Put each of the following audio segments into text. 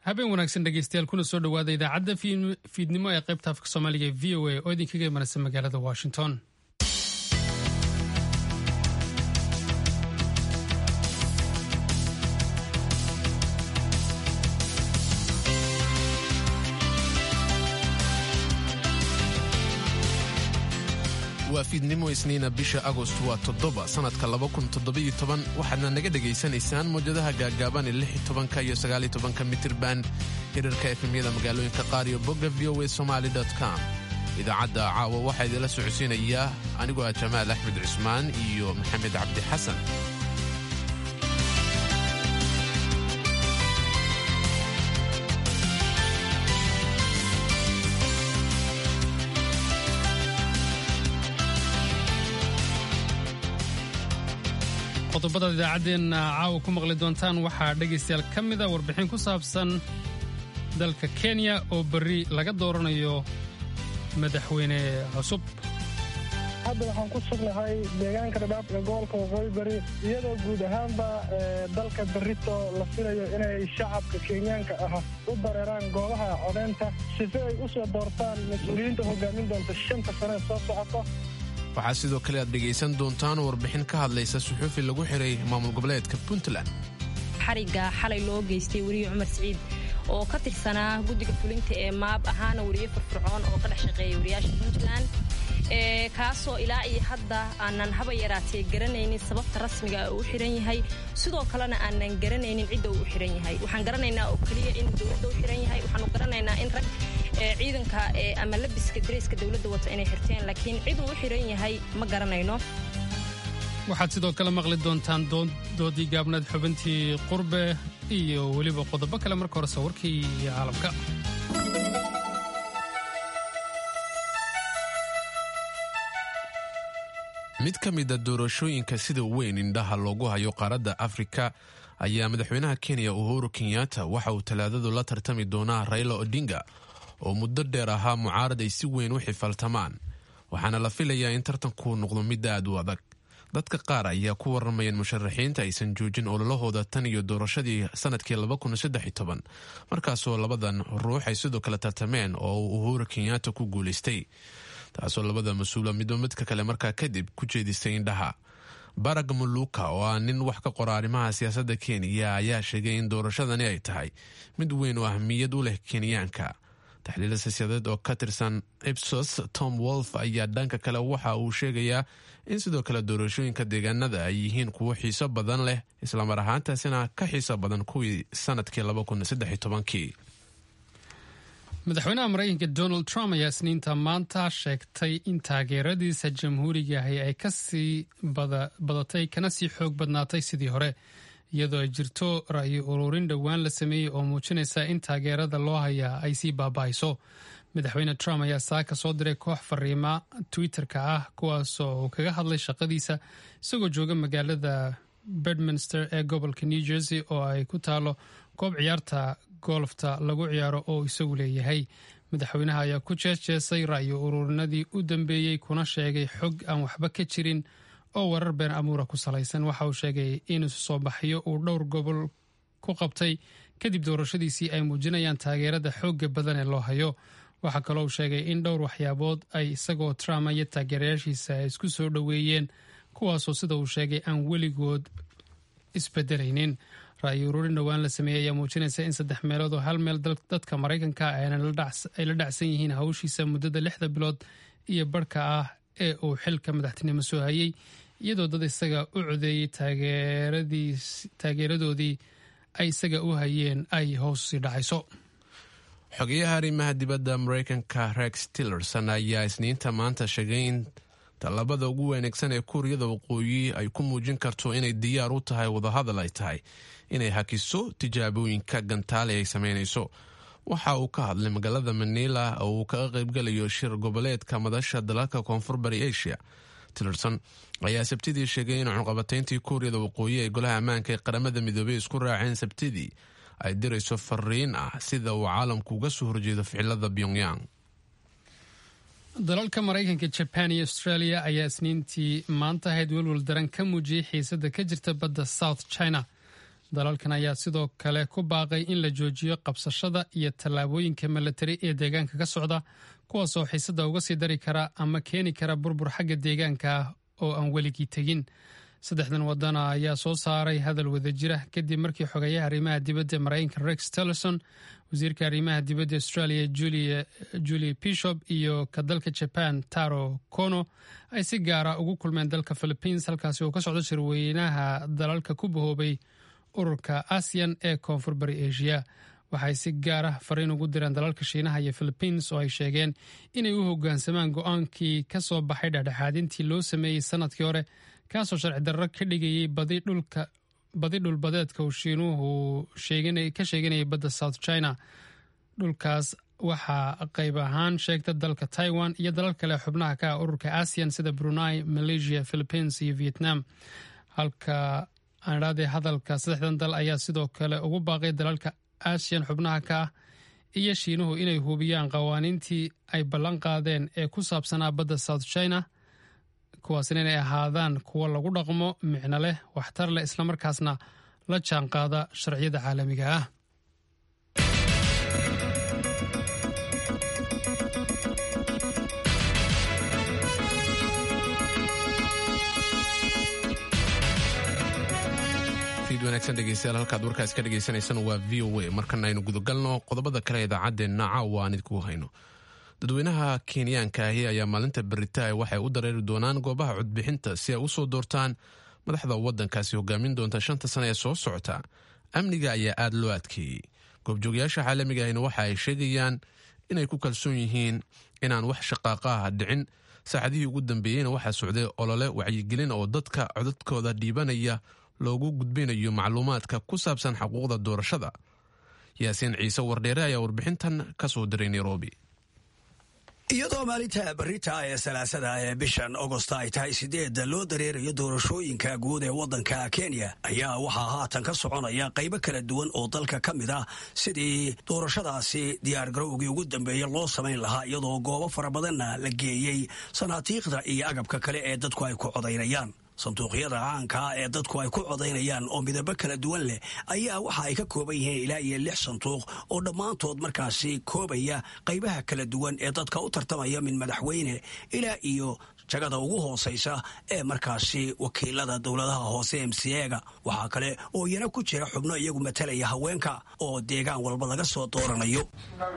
habeen wanaagsan dhegeystayaal kuna soo dhowaada idaacadda fiidnimo ee qaybta afka soomaaliga ee v o a oo idinkaga imanaysa magaalada washington waa fiidnimo isniina bisha agost waa toddoba sannadka waxaadna naga dhegaysanaysaan mawjadaha gaagaaban ee ka iyo sagaaltobanka mitirban hirarka efemyada magaalooyinka qaar iyo bogga v o a somaali com idaacadda caawa waxaa idinla socodsiinayaa anigoo ah jamaal axmed cusmaan iyo maxamed cabdi xasan qodobada idaacaddeenna caawa ku maqli doontaan waxaa dhegaystayaal ka mida warbixin ku saabsan dalka kenya oo berri laga dooranayo madaxweyne cusub hadda waxaan ku sugnahay deegaanka dhadhaab ee gobolka waqooyi bari iyadoo guud ahaanba dalka berrito la filayo inay shacabka kenyaanka ah u dareeraan goobaha codeynta sife ay u soo doortaan mas-uuliyiinta hogaamin doonta shanta sane soo socoto waxaa sidoo kale aad dhegaysan doontaan warbixin ka hadlaysa suxuufi lagu xiray maamul goboleedka puntland xarigga xalay loo geystay weriye cumar siciid oo ka tirsanaa guddiga fulinta ee maab ahaana weriye firfircoon oo ka dhex shaqeeya wariyaasha puntland kaasoo ilaa iyo hadda aanan haba yaraatee garanaynin sababta rasmiga uu u xiran yahay sidoo kalena aanan garanaynin cidda uu u xiran yahay waxaan garanaynaa oo keliya in dowladda u xiran yahay waxaanu garanaynaa in rag ciidanka ama labiska dareyska dowladda wata inay xirteen laakiin cid uu u xiran yahay ma garanayno waxaad sidoo kale maqli doontaan doodii gaabnaed xubintii qurbe iyo weliba qodobo kale marka hore sawirkii caalamka mid ka mida doorashooyinka sida weyn indhaha loogu hayo qaaradda afrika ayaa madaxweynaha kenya uhuru kenyatta waxa uu talaadadu la tartami doonaa raila odinga oo muddo dheer ahaa mucaarad ay si weyn u xifaltamaan waxaana la filayaa in tartanku noqdo mid aad u adag dadka qaar ayaa ku waramayeen musharaxiinta aysan joojin ololahooda tan iyo doorashadii sanadkii markaasoo labadan ruux ay sidoo kale tartameen oo uu uhuru kenyatta ku guulaystay taasoo labada mas-uula midba midka kale markaa kadib ku jeedisay indhaha barag muluka oo ah nin wax ka qora arrimaha siyaasadda kenya ayaa sheegay in doorashadani ay tahay mid weyn oo ahmiyad u leh kenyaanka taxliila siyaasadeed oo ka tirsan ipsos tom wolf ayaa dhanka kale waxa uu sheegayaa in sidoo kale doorashooyinka deegaanada ay yihiin kuwo xiiso badan leh islamar ahaantaasina ka xiiso badan kuwii sanadkii madaxweynaha maraykanka donald trump ayaa isniinta maanta sheegtay in taageeradiisa jamhuurigahi ay kasii badatay kana sii xoog badnaatay sidii hore iyadoo ay jirto ra'yi ururin dhowaan la sameeyey oo muujinaysa in taageerada loo hayaa ay sii baaba'ayso madaxweyne trump ayaa saaka soo diray koox fariima twitter-ka ah kuwaasoo uu kaga hadlay shaqadiisa isagoo jooga magaalada bedminster ee gobolka new jersey oo ay ku taalo goob ciyaarta golfta lagu ciyaaro oo isagu leeyahay madaxweynaha ayaa ku jeesjeesay ra'yi ururinadii u dambeeyey kuna sheegay xog aan waxba ka jirin oo warar been amuura ku salaysan waxa uu sheegay in isu soo baxyo uu dhowr gobol ku qabtay kadib doorashadiisii ay muujinayaan taageerada xoogga badan ee loo hayo waxaa kaloo uu sheegay in dhowr waxyaabood ay isagoo trump iyo taageerayaashiisa ay isku soo dhoweeyeen kuwaasoo sida uu sheegay aan weligood isbedelaynin ra'yi ururin dhowaan la sameeyey ayaa muujinaysa in saddex meelood oo hal meel dadka maraykanka ay la dhacsan yihiin hawshiisa muddada lixda bilood iyo barhka ah ee uu xilka madaxtinimo soo hayey iyadoo dad isaga u codeeyey taageeradoodii ay isaga u hayeen ay hoos sii dhacayso xogeyaha arrimaha dibadda maraykanka rex tillerson ayaa isniinta maanta sheegay in tallaabada ugu wanaagsan ee kuuriyada waqooyi ay ku muujin karto inay diyaar u tahay wadahadal ay tahay inay hakiso tijaabooyinka gantaale ay sameynayso waxa uu ka hadlay magaalada manila oo uu kaga qaybgalayo shir goboleedka madasha dalalka koonfur bari asia tillerson ayaa sabtidii sheegay in cunqabatayntii kuuriyada waqooyi ee golaha ammaanka ee qaramada midoobey isku raaceen sabtidii ay dirayso fariin ah sida uu caalamku uga soo horjeedo ficilada pyongyang dalalka maraykanka jaban iyo australia ayaa isniintii maanta ahayd welwel daran ka muujiyey xiisada ka jirta badda south china dalalkan ayaa sidoo kale ku baaqay in la joojiyo qabsashada iyo tallaabooyinka milatari ee deegaanka ka socda kuwaasoo xiisada uga sii dari kara ama keeni kara burbur xagga deegaanka ah oo aan weligii tegin saddexdan wadana ayaa soo saaray hadal wadajira kadib markii xogeeyaha arrimaha dibadda maraykanka rex tillerson wasiirka arrimaha dibadda australia julie bishop iyo ka dalka jaban taro kono ay si gaara ugu kulmeen dalka philippines halkaasi oo ka socdo shirweynaha dalalka ku bahoobay ururka asian ee koonfur bari asia waxay si gaar ah fariin ugu direen dalalka shiinaha iyo philippines oo ay sheegeen inay u hogaansamaan go-aankii ka soo baxay dhexdhexaadintii loo sameeyey sanadkii hore kaasoo sharci darro ka dhigayay badi dhulbadeedka uu shiinuhu ka sheeganayay badda south china dhulkaas waxaa qayb ahaan sheegta dalka taiwan iyo dalal kale xubnaha ka ah ururka asian sida brunei malaysia philippines iyo vietnam halka aanidhahdee hadalka saddexdan dal ayaa sidoo kale ugu baaqay dalalka asian xubnaha ka ah iyo shiinuhu inay hubiyaan qawaaniintii ay ballan qaadeen ee ku saabsanaa badda south china kuwaasina inay ahaadaan kuwo lagu dhaqmo micno leh waxtar leh islamarkaasna la jaan qaada sharciyada caalamiga ah wanaagsan dhegeystayaal halkaad warkaas ka dhegeysaneysaan waa v o a markana aynu gudagalno qodobada kale idaacadeenna caawa aan idinku hayno dadweynaha kenyaanka ahi ayaa maalinta beritaay waxay u dareeri doonaan goobaha codbixinta si ay usoo doortaan madaxda wadankaasi hogaamin doonta shanta sane ee soo socota amniga ayaa aada loo adkeeyey goobjoogayaasha caalamiga ahina waxa ay sheegayaan inay ku kalsoon yihiin inaan wax shaqaaqaha dhicin saacadihii ugu dambeeyeyna waxaa socday olole wacyigelin oo dadka codadkooda dhiibanaya loogu gudbinayo macluumaadka ku saabsan xuquuqda doorashada yaasiin ciise wardheere ayaa warbixintan ka soo diray nairobi iyadoo maalinta berita ee salaasada ee bishan agosta ay tahay sideedda loo dareerayo doorashooyinka guud ee waddanka kenya ayaa waxaa haatan ka soconaya qaybo kala duwan oo dalka ka mid ah sidii doorashadaasi diyaargarowgii ugu dambeeya loo samayn lahaa iyadoo goobo fara badanna la geeyey sanaatiikhda iyo agabka kale ee dadku ay ku codaynayaan sanduuqyada caankaa ee dadku ay ku codaynayaan oo midabo kala duwan leh ayaa waxa ay ka kooban yihiin ilaa iyo lix sanduuq oo dhammaantood markaasi koobaya qaybaha kala duwan ee dadka u tartamaya min madaxweyne ilaa iyo jagada ugu hoosaysa ee markaasi wakiilada dowladaha hoose mcega waxaa kale oo iyana ku jira xubno iyagu matalaya haweenka oo deegaan walba laga soo dooranayo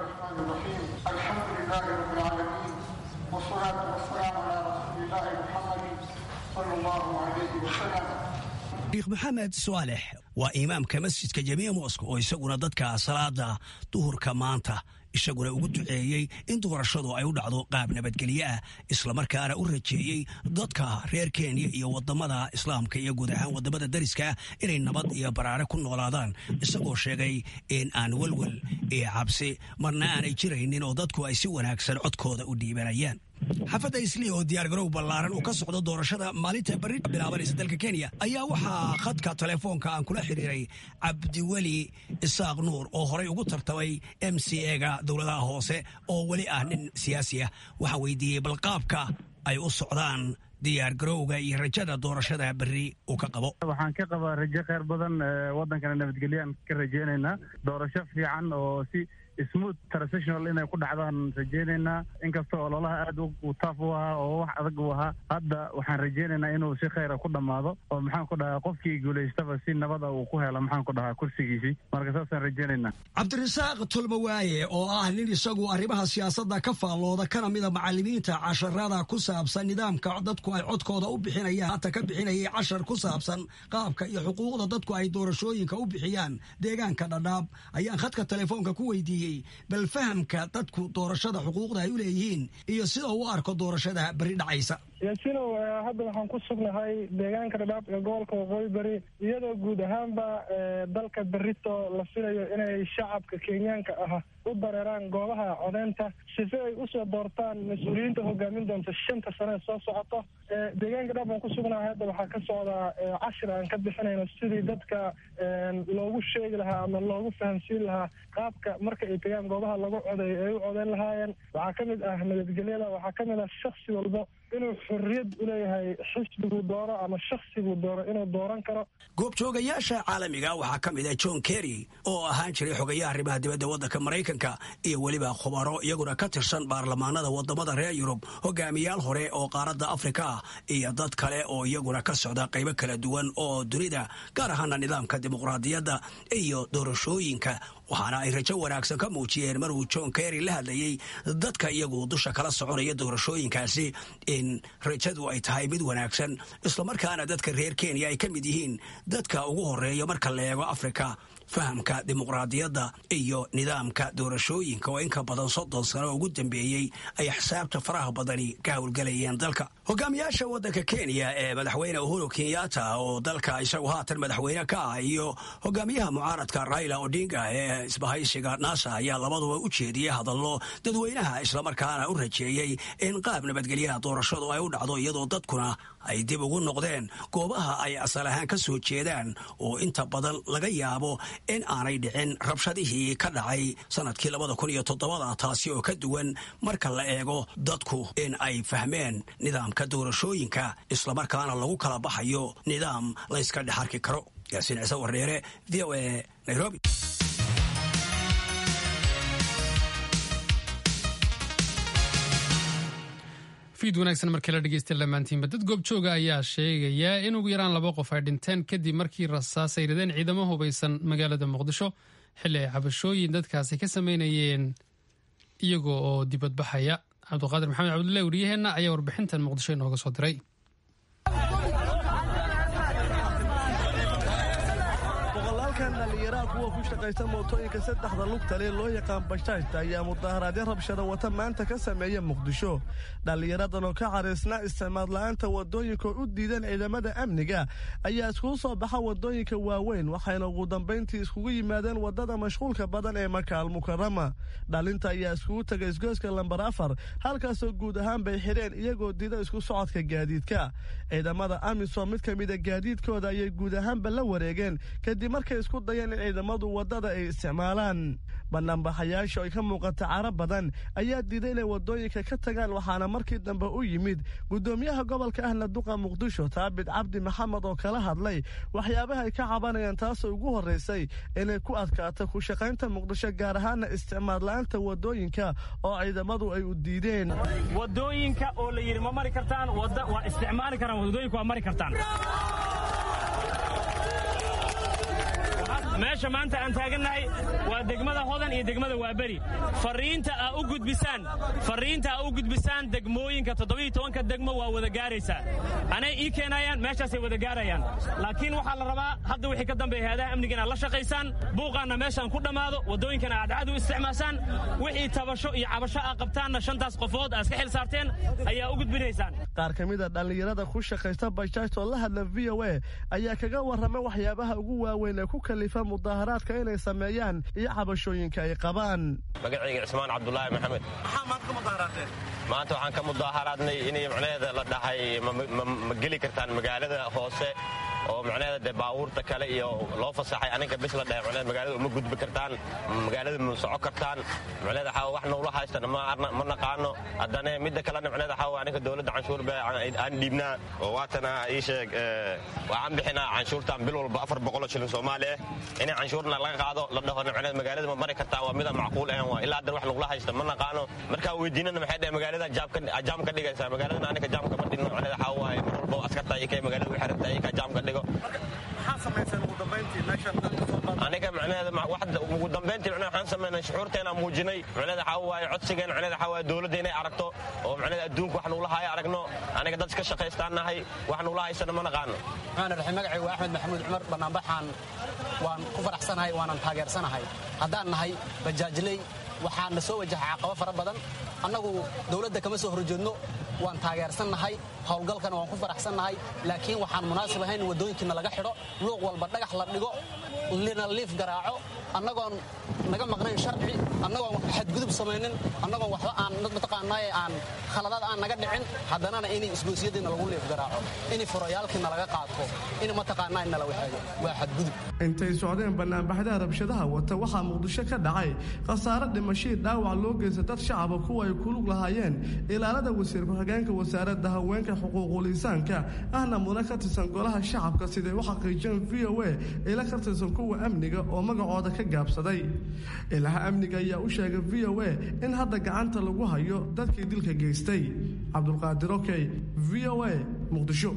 sheekh maxamed saalex waa imaamka masjidka jamiica mosk oo isaguna dadka salaada duhurka maanta isaguna ugu duceeyey in doorashadu ay u dhacdo qaab nabadgelyo ah islamarkaana u rajeeyey dadka reer kenya iyo wadamada islaamka iyo guud ahaan wadamada dariska inay nabad iyo baraare ku noolaadaan isagoo sheegay in aan welwel iyo cabsi marna aanay jiraynin oo dadku ay si wanaagsan codkooda u dhiibanayaan xafadda islii oo diyaargarow ballaaran uu ka socdo doorashada maalinta berri bilaabanaysa dalka kenya ayaa waxaa khadka telefoonka aan kula xiriiray cabdiweli isaaq nuur oo horay ugu tartamay m c ega dowladaha hoose oo weli ah nin siyaasi ah waxaa weydiiyey balqaabka ay u socdaan diyaargarowga iyo rajada doorashada berri uu ka qabo waxaan ka qabaa rajo kheyr badan waddankana nabadgelyaan ka rajaynaynaa doorasho fiican oo si smooth transitional inay ku dhacdaan rajaynaynaa inkastoo ololaha aad u taaf u ahaa oo wax adag u ahaa hadda waxaan rajaynaynaa inuu si kheyra ku dhammaado oo maxaan ku dhahaa qofkii guulaystaba si nabada uu ku helo maxaan ku dhahaa kursigiisii marka saasaan rajaynaynaa cabdirasaaq tulmawaaye oo ah nin isagu arrimaha siyaasadda ka faallooda kana mida macalimiinta casharada ku saabsan nidaamka dadku ay codkooda u bixinayaan hata ka bixinayay cashar ku saabsan qaabka iyo xuquuqda dadku ay doorashooyinka u bixiyaan deegaanka dhadhaab ayaan khadka telefoonka ku weydiiyey bal fahamka dadku doorashada xuquuqda ay u leeyihiin iyo sida uu u arko doorashada beri dhacaysa yaasinow hadda waxaan ku sugnahay deegaanka dhadhaab ee gobolka waqooyi beri iyadoo guud ahaanba dalka berito la filayo inay shacabka kenyaanka ah u dareeraan goobaha codeynta sife ay usoo doortaan mas-uuliyiinta hogaamin doonta shanta sane soo socoto deegaanka dhadhaab aan ku sugnahay hadda waxaa ka socdaa cashir aan ka bixinayno sidii dadka loogu sheegi lahaa ama loogu fahamsiin lahaa qaabka marka ay tegaan goobaha lagu codeeyo ay u codeyn lahaayeen waxaa ka mid ah nabadgelyada waxaa ka mid ah shaksi walba inuu xorriyad u leeyahay xisbiguu doono ama shaksiguu doono inuu dooran karo goobjoogayaasha caalamiga waxaa ka mid ah john kerry oo ahaan jiray xogayaha arrimaha dibadda waddanka maraykanka iyo weliba khubaro iyaguna ka tirsan baarlamaanada wadamada reer yurub hogaamiyaal hore oo qaaradda afrika ah iyo dad kale oo iyaguna ka socda qaybo kala duwan oo dunida gaar ahaana nidaamka dimuqraadiyadda iyo doorashooyinka waxaana ay rajo wanaagsan ka muujiyeen maruu john kerry la hadlayey dadka iyagu dusha kala soconaya doorashooyinkaasi in rajadu ay tahay mid wanaagsan islamarkaana dadka reer kenya ay ka mid yihiin dadka ugu horeeya marka la eego afrika fahamka dimuqraadiyadda iyo nidaamka doorashooyinka oo inka badan soddon sano ugu dambeeyey ay xisaabta faraha badani ka howlgelayeen dalka hogaamiyaasha waddanka kenya ee madaxweyne uhuru kenyatta oo dalka isagu haatan madaxweyne ka ah iyo hogaamiyaha mucaaradka raila odinga ee isbahaysiga nasa ayaa labaduba u jeediyey hadallo dadweynaha islamarkaana u rajeeyey in qaab nabadgelyaha doorashadu ay u dhacdo iyadoo dadkuna ay dib ugu noqdeen goobaha ay asal ahaan ka soo jeedaan oo inta badan laga yaabo in aanay dhicin rabshadihii ka dhacay sanadkii labada kun iyo toddobada taasi oo ka duwan marka la eego dadku in ay fahmeen nidaamka doorashooyinka islamarkaana lagu kala baxayo nidaam la yska dhex arki karo yaasiin ciise wareere v o a nairobi fiid wanaagsan markii la dhegeystay lamaantiinba dad goobjooga ayaa sheegaya in ugu yaraan laba qof ay dhinteen kadib markii rasaas ay rideen ciidamo hubaysan magaalada muqdisho xilli ay cabashooyin dadkaasi ka sameynayeen iyagoo oo dibadbaxaya cabdiqaadir maxamed cabdullahi wariyaheenna ayaa warbixintan muqdisho inooga soo diray dhalinyaraha kuwa ku shaqaysta mootooyinka saddexda lugtale loo yaqaan bashaashta ayaa mudaharaadyo rabshada wata maanta ka sameeya muqdisho dhallinyaradan oo ka caraysnaa isticmaal la'aanta wadooyinka oo u diideen ciidamada amniga ayaa iskugu soo baxa wadooyinka waaweyn waxayna ugu dambayntii iskugu yimaadeen wadada mashquulka badan ee maka almukarama dhalinta ayaa iskugu tegay isgooska lambar afar halkaasoo guud ahaan bay xidheen iyagoo diida isku socodka gaadiidka ciidamada amisom mid ka mida gaadiidkooda ayay guud ahaanba la wareegeen kadib markay isku dayeen in ciidamadu wadada ay isticmaalaan banaanbaxayaasha ay ka muuqata cara badan ayaa diiday inay wadooyinka ka tagaan waxaana markii dambe u yimid gudoomiyaha gobolka ahna duqa muqdisho taabit cabdi maxamed oo kala hadlay waxyaabaha ay ka cabanayaan taasoo ugu horraysay inay ku adkaato ku shaqaynta muqdisho gaar ahaana isticmaal la'aanta wadooyinka oo ciidamadu ay u diideen wadooyinka oo la yidhi ma mari kartaan waa isticmaali karaan wadooyinka waa mari kartaan meesha maanta aan taagannahay waa degmada hodan iyo degmada waaberi fariinta aa u gudbisaan fariinta aa u gudbisaan degmooyinka toddobiiyo tobanka degmo waa wada gaaraysaa anay ii keenayaan meeshaasay wada gaarayaan laakiin waxaa la rabaa hadda wixii ka dambeeya hay-adaha amniga inaad la shaqaysaan buuqaanna meeshaan ku dhammaado waddooyinkana aad cad u isticmaashaan wixii tabasho iyo cabasho aa qabtaanna shantaas qofood aa iska xil saarteen ayaa u gudbinaysaan qaar ka mida dhallinyarada ku shaqaysta bajaajta oo la hadla v o a ayaa kaga warramay waxyaabaha ugu waaweyn ee ku kalifa mudaharaadka inay sameeyaan iyo cabashooyinka ay qabaan magacayga cismaan cabdulaahi maxamed maxaa maanta ka mudaharaadeen maanta waxaan ka mudaharaadnay inay macnaheeda la dhahay ma geli kartaan magaalada hoose oo macnaheeda dee baabuurta kale iyo loo fasaxay aniga bis la dhahay macnaheeda magaalada uma gudbi kartaan magaalada ma soco kartaan macnaheeda waxaa wax nowla haystana ma naqaano haddana midda kalena macnaheeda waxaa aniga dowladda canshuur bee aan dhiibnaa oo waatana ii sheeg waxaan bixinaa canshuurtan bil walba afar boqoloo shilin soomaali ah inay canshuurna laga qaado la dhaho macnaheeda magaalada ma mari kartaan waa mida macquul ahan waa ilaa haddan wax nagula haysta ma naqaano markaa weydiinana maxay dhahay magaaladan jaam ka dhigaysaa magaaladan aniga jaam kama dhigno macnaheeda waxaa waaye mar walba askarta iyo kay magaalada u xiranta iyo ka jaam ka dhigo aniga macnaheeda ugu dambayntii macnaheeda waxaan sameynay shucuurteena muujinay macnaheeda waxaa waaye codsigeen macnaheeda waxaa waaye dowladda inay aragto oo macnaheeda adduunka wax nuula haayo aragno aniga dad iska shaqaystaan nahay wax nuula haysana ma naqaano maxaan raxay magacay waa axmed maxamuud cumar banaanbaxaan waan ku faraxsanahay waanan taageersanahay haddaan nahay bajaajley waxaa na soo wajaha caqabo fara badan annagu dowladda kama soo horjeedno waan taageersannahay howlgalkana waan ku faraxsannahay laakiin waxaan munaasib ahayn in waddooyinkiina laga xidho luuq walba dhagax la dhigo lina liif garaaco annagoon naga maqnayn sharci annagoon xadgudub samaynin annagoon waxba aan mataqaanaaye aan khaladaad aan naga dhicin haddanana inay isgoosiyadiina lagu liif garaaco in furayaalkiina laga qaato in mataqaanaa nala waxeeyo waa xadgudub intay socdeen banaanbaxdaha rabshadaha wata waxaa muqdisho ka dhacay khasaare dhimashii dhaawac loo geysta dad shacaba kuwa ay ku lug lahaayeen ilaalada wasiir ku-xigeenka wasaaradda haweenka xuquuqul insaanka ahna mudane ka tirsan golaha shacabka siday u xaqiijeen v o a ila ka tirsan kuwa amniga oo magacooda ka gaabsaday ilaha amniga ayaa u sheegay v o a in hadda gacanta lagu hayo dadkii dilka geystay cabdulqaadir okey v o a muqdisho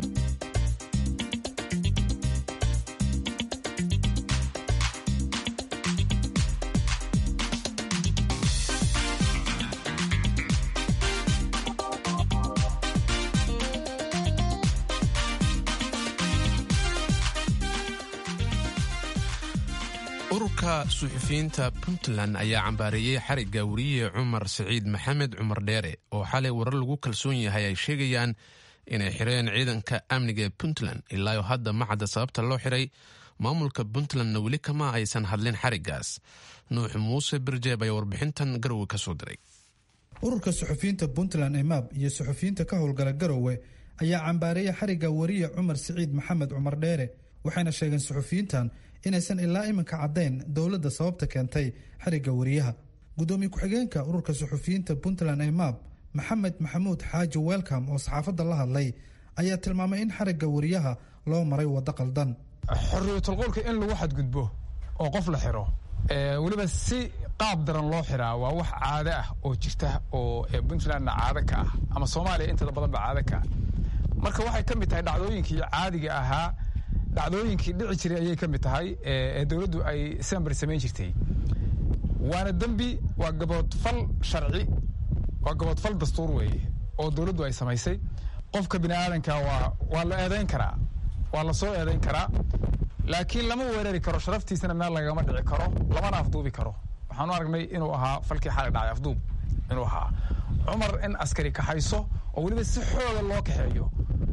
ururka suxufiyiinta puntland ayaa cambaareeyey xarigga weriye cumar siciid maxamed cumar dheere oo xalay warar lagu kalsoon yahay ay sheegayaan inay xireen ciidanka amniga ee puntland ilaayo hadda ma cadda sababta loo xiray maamulka puntlandna weli kama aysan hadlin xariggaas nuux muuse birjeeb ayaa warbixintan garowe ka soo diray ururka suxufiyiinta puntland emaab iyo suxufiyiinta ka howlgala garowe ayaa cambaareeyay xarigga weriye cumar siciid maxamed cumar dheere waxayna sheegeen suxufiyiintan inaysan ilaa iminka caddayn dowladda sababta keentay xarigga weriyaha guddoomiye ku-xigeenka ururka suxufiyiinta puntland emaab maxamed maxamuud xaaji welcom oo saxaafadda la hadlay ayaa tilmaamay in xarigga weriyaha loo maray waddo qaldan xorriyatulqowlka in lagu xadgudbo oo qof la xiro weliba si qaab daran loo xiraa waa wax caado ah oo jirta oo puntlandna caado ka ah ama soomaaliya intada badan ba caado ka ah marka waxay ka mid tahay dhacdooyinkii caadiga ahaa dhacdooyinkii dhici jiray ayay ka mid tahay ee dowladdu ay sembar samayn jirtay waana dembi waa gaboodfal sharci waa gaboodfal dastuur weeye oo dowladdu ay samaysay qofka bini aadanka waa waa la eedayn karaa waa la soo eedayn karaa laakiin lama weerari karo sharaftiisana meel lagama dhici karo lamana afduubi karo waxaanu aragnay inuu ahaa falkii xalay dhacay afduub inuu ahaa cumar in askari kaxayso oo weliba si xooga loo kaxeeyo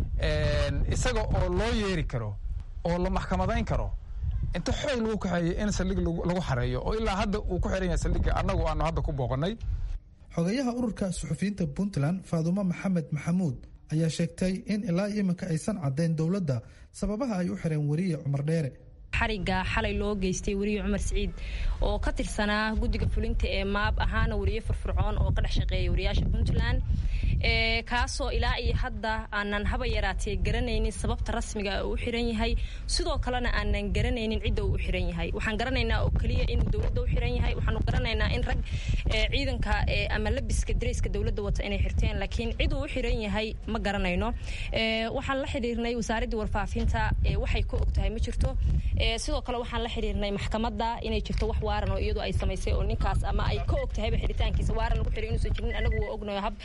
isaga oo loo yeeri karo oo la maxkamadayn karo inta xoog lagu kaxeeyo in saldhig lagu xareeyo oo ilaa hadda uu ku xiran yahay saldhigga annagu aanu hadda ku booqanay xogayaha ururka suxufiyiinta puntland faadumo maxamed maxamuud ayaa sheegtay in ilaa iminka aysan caddayn dowladda sababaha ay u xireen weriye cumar dheere xariga xalay loo geystay weriye cumar siciid oo ka tirsanaa guddiga fulinta ee maab ahaana weriye firfircoon oo ka dhex shaqeeya wariyaasha puntland kaasoo ilaa iyo hadda aanan haba yaraatee garanaynin sababta rasmiga uu u xiran yahay sidoo kalena aanan garanaynin cidda uu u xiran yahay waxaan garanaynaa oo keliya inuu dowladda u xiran yahay waxaanu garanaynaa in rag ciidanka ama labiska dareyska dowladda wata inay xirteen laakiin cid uu u xiran yahay ma garanayno waxaan la xidhiirnay wasaaraddii warfaafinta waxay ka og tahay ma jirto sidoo kale waxaan la xidhiirnay maxkamadda inay jirto wax waaran oo iyadu ay samaysay oo ninkaas ama ay ka og tahayba xiritaankiisa waaran lagu xiray inuusan jirin anagu waa ognayo hab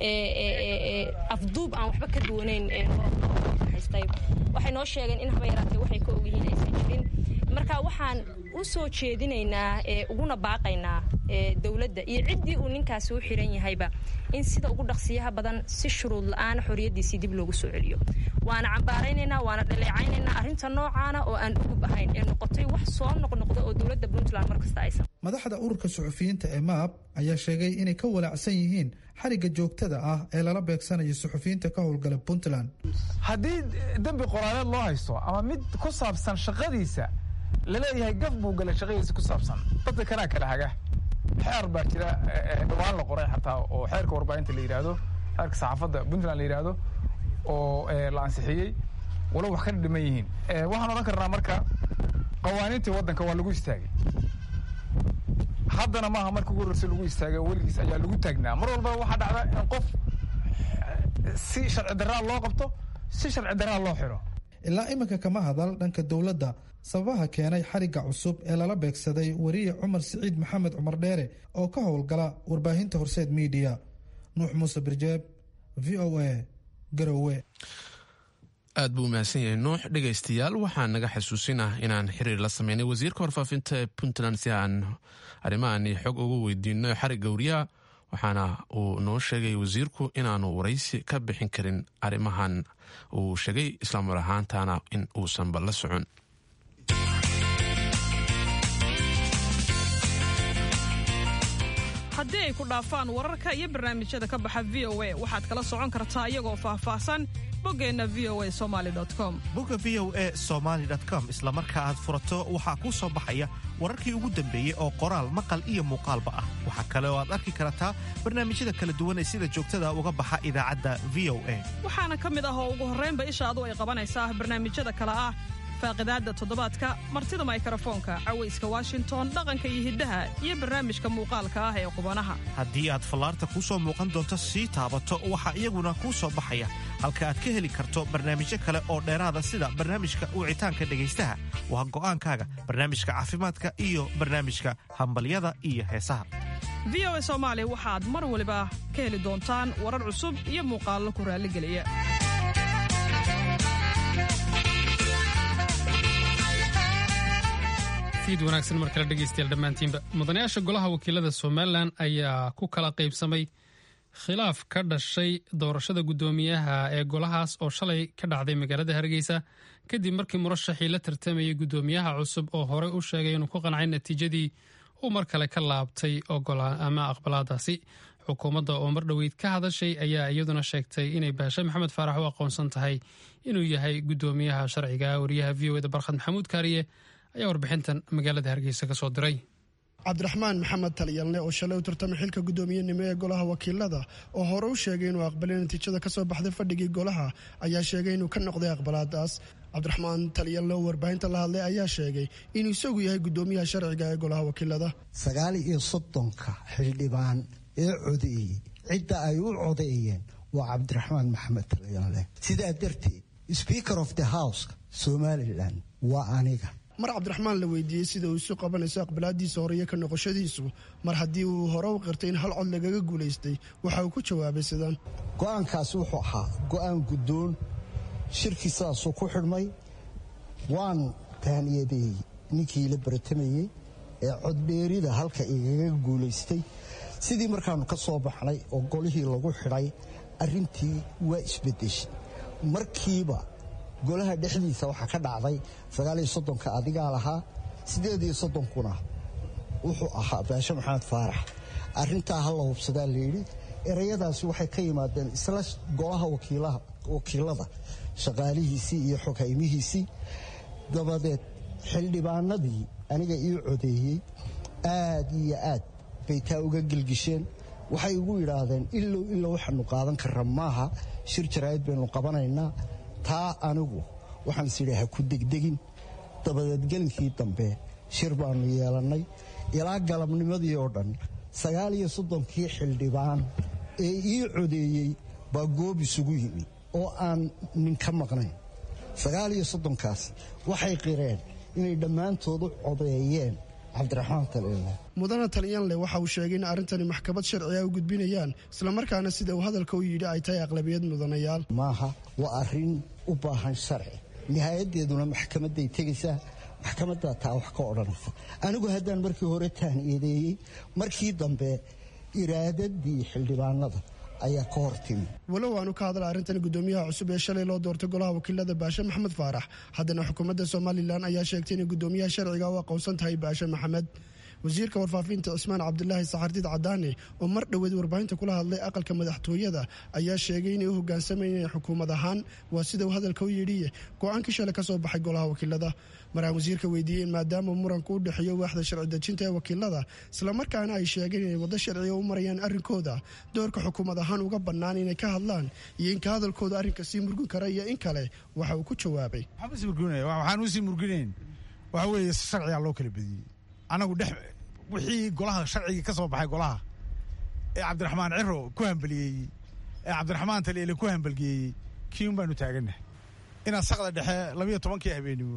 afduub aan waxba ka duwanayn haystay waxay noo sheegeen in haba yaraatee waxay ka ogyihiin aysan jirin marka waxaan u soo jeedinaynaa uguna baaqaynaa dowladda iyo ciddii uu ninkaasi u xiran yahayba in sida ugu dhaqsiyaha badan si shuruud la-aana xorriyaddiisii dib loogu soo celiyo waana cambaaraynaynaa waana dhaleecaynaynaa arrinta noocaana oo aan ugub ahayn ee noqotay wax soo noqnoqda oo dowladda puntland markasta aysan madaxda ururka suxufiyiinta ee maab ayaa sheegay inay ka walaacsan yihiin xarigga joogtada ah ee lala beegsanayo suxufiyiinta ka howlgala puntland haddii dembi qoraaleed loo haysto ama mid ku saabsan shaqadiisa laleeyahay gaf buu galay shaqadiisa ku saabsan dadka kanaa kala haga xeer baa jira dhawaan la qoray xataa oo xeerka warbaahinta la yidhaahdo xeerka saxaafadda puntland la yidhaahdo oo la ansixiyey walo wax ka dhiman yihiin waxaan odhan karnaa marka qawaaniintii waddanka waa lagu istaagay haddana maaha marka ugu horreysa lagu istaagay weligiis ayaa lagu taagnaa mar walbaba waxaa dhacda in qof si sharci daraa loo qabto si sharci daraa loo xiro ilaa iminka kama hadal dhanka dowladda sababaha keenay xarigga cusub ee lala beegsaday weriye cumar siciid maxamed cumar dheere oo ka howlgala warbaahinta horseed miidiya nuux muuse birjeeb v o a garowe aad buu umahadsan yahay nuux dhegaystayaal waxaa naga xasuusinah inaan xiriir la sameynay wasiirka warfaafinta ee puntland si aan arrimahaani xog ugu weydiino xarigga wariyaha waxaana uu noo sheegay wasiirku inaanu waraysi ka bixin karin arrimahan uu sheegay islaamar ahaantana in uusanba la socon haddii ay ku dhaafaan wararka iyo barnaamijyada ka baxa v o a waxaad kala socon kartaa iyagoo faahfaahsan boggeenna v o a somali com bogga v o a somaali com isla marka aad furato waxaa kuu soo baxaya wararkii ugu dambeeyey oo qoraal maqal iyo muuqaalba ah waxaa kale oo aad arki kartaa barnaamijyada kala duwan ee sida joogtada uga baxa idaacadda v o a waxaana ka mid ah oo ugu horraynba ishaadu ay qabanaysaa barnaamijyada kale ah faaqidaadda toddobaadka martida maykarafoonka cawayska washington dhaqanka iyo hiddaha iyo barnaamijka muuqaalka ah ee qubanaha haddii aad fallaarta kuu soo muuqan doonto sii taabato waxaa iyaguna kuu soo baxaya halka aad ka heli karto barnaamijyo kale oo dheeraada sida barnaamijka wicitaanka dhegaystaha waa go'aankaaga barnaamijka caafimaadka iyo barnaamijka hambalyada iyo heesaha v o a soomaali waxaad mar waliba ka heli doontaan warar cusub iyo muuqaallo ku raalligeliya fiid wanaagsan mar kale dhegaystayaal dhammaantiinba mudanayaasha golaha wakiilada somalilan ayaa ku kala qaybsamay khilaaf ka dhashay doorashada guddoomiyaha ee golahaas oo shalay ka dhacday magaalada hargeysa kadib markii murashaxii la tartamayay guddoomiyaha cusub oo horey u sheegay inuu ku qancay natiijadii uu mar kale ka laabtay ama aqbalaadaasi xukuumadda oo mar dhoweyd ka hadashay ayaa iyaduna sheegtay inay baashe maxamed faarax u aqoonsan tahay inuu yahay guddoomiyaha sharciga wariyaha v o eda barkhad maxamuud kaariye ayaa warbixintan magaalada hargeysa ka soo diray cabdiraxmaan maxamed taliyalne oo shalay u tartamay xilka guddoomiyenimo ee golaha wakiilada oo hore u sheegay inuu aqbalay natiijada ka soo baxday fadhigii golaha ayaa sheegay inuu ka noqday aqbalaadaas cabdiraxmaan taliyalne oo warbaahinta la hadlay ayaa sheegay inuu isagu yahay guddoomiyaha sharciga ee golaha wakiilada sagaal iyo soddonka xildhibaan ee codeeyey cidda ay u codeeyeen waa cabdiraxmaan maxamed taliyalne sidaa darteed speaker of the house somalilan waa aniga mar cabdiraxmaan la weydiiyey sida uu isu qabanayso aqbalaadiisa horeiyo ka noqoshadiisu mar haddii uu hore u qirtay in hal cod lagaga guulaystay waxa uu ku jawaabay sidan go'aankaasi wuxuu ahaa go'aan guddoon shirkii sidaasuu ku xidhmay waan taaniyadeeyey ninkii la baratamayey ee coddheerida halka igaga guulaystay sidii markaannu ka soo baxnay oo golihii lagu xidhay arrintii waa isbeddeshay markiiba golaha dhexdiisa waxaa ka dhacday sagaaliyo soddonka adigaa lahaa siddeed iyo soddonkuna wuxuu ahaa baashe maxamed faarax arrintaa ha la hubsadaa layidhi ereyadaasi waxay ka yimaadeen isla golaha wakiilada shaqaalihiisii iyo xoghaymihiisii dabadeed xildhibaanadii aniga ii codeeyey aad iyo aad bay taa uga gelgisheen waxay igu yidhaahdeen ilow ilow waxaanu qaadan karra maaha shir jaraa'id baynu qabanaynaa taa anigu waxaan is idhi ha ku degdegin dabadeed gelinkii dambe shir baannu yeelannay ilaa galabnimadii oo dhan sagaal iyo soddonkii xildhibaan ee ii codeeyey baa goob isugu yimi oo aan nin ka maqnayn sagaal iyo soddonkaasi waxay qireen inay dhammaantoodu codeeyeen cabdiraxmaan taliyanle mudana talyanle waxa uu sheegay in arrintani maxkamad sharciga u gudbinayaan islamarkaana sida uu hadalka u yidhi ay tahay aqlabiyad mudanayaal maaha waa arrin u baahan sharci nihaayadeeduna maxkamadday tegaysaa maxkamaddaa taa wax ka odhanaysa anigu haddaan markii hore taaniyadeeyey markii dambe iraadadii xildhibaanada ayaa ka hor timi walow aanu ka hadla arrintani guddoomiyaha cusub ee shalay loo doortay golaha wakiilada baashe maxamed faarax haddana xukuumadda somalilan ayaa sheegtay inay guddoomiyaha sharciga u aqoonsan tahay baashe maxamed wasiirka warfaafinta cismaan cabdilaahi saxardiid cadaane oo mar dhoweed warbaahinta kula hadlay aqalka madaxtooyada ayaa sheegay inay u hogaansamayeen xukuumad ahaan waa sida uu hadalka u yidhi go-aankii shalay ka soo baxay golaha wakiilada maraan wasiirka weydiiyey maadaama muranku u dhexeeyo waaxda sharci dejinta ee wakiilada islamarkaana ay sheegeen inay waddo sharciga u marayaan arrinkooda doorka xukuumad ahaan uga bannaan inay ka hadlaan iyo inka hadalkooda arrinka sii murgin kara iyo in kale waxa uu ku jawaabay waxaan usii murginayn waxa weeye si sharcigaa loo kala bediyey anagu dhex wixii golaha sharcigii ka soo baxay golaha ee cabdiraxmaan ciro ku hambaliyeeyey ee cabdiraxmaan taliele ku hambalgeeyey kiiun baanu taagannahay inaad saqda dhexe labayo tobankii habeenimo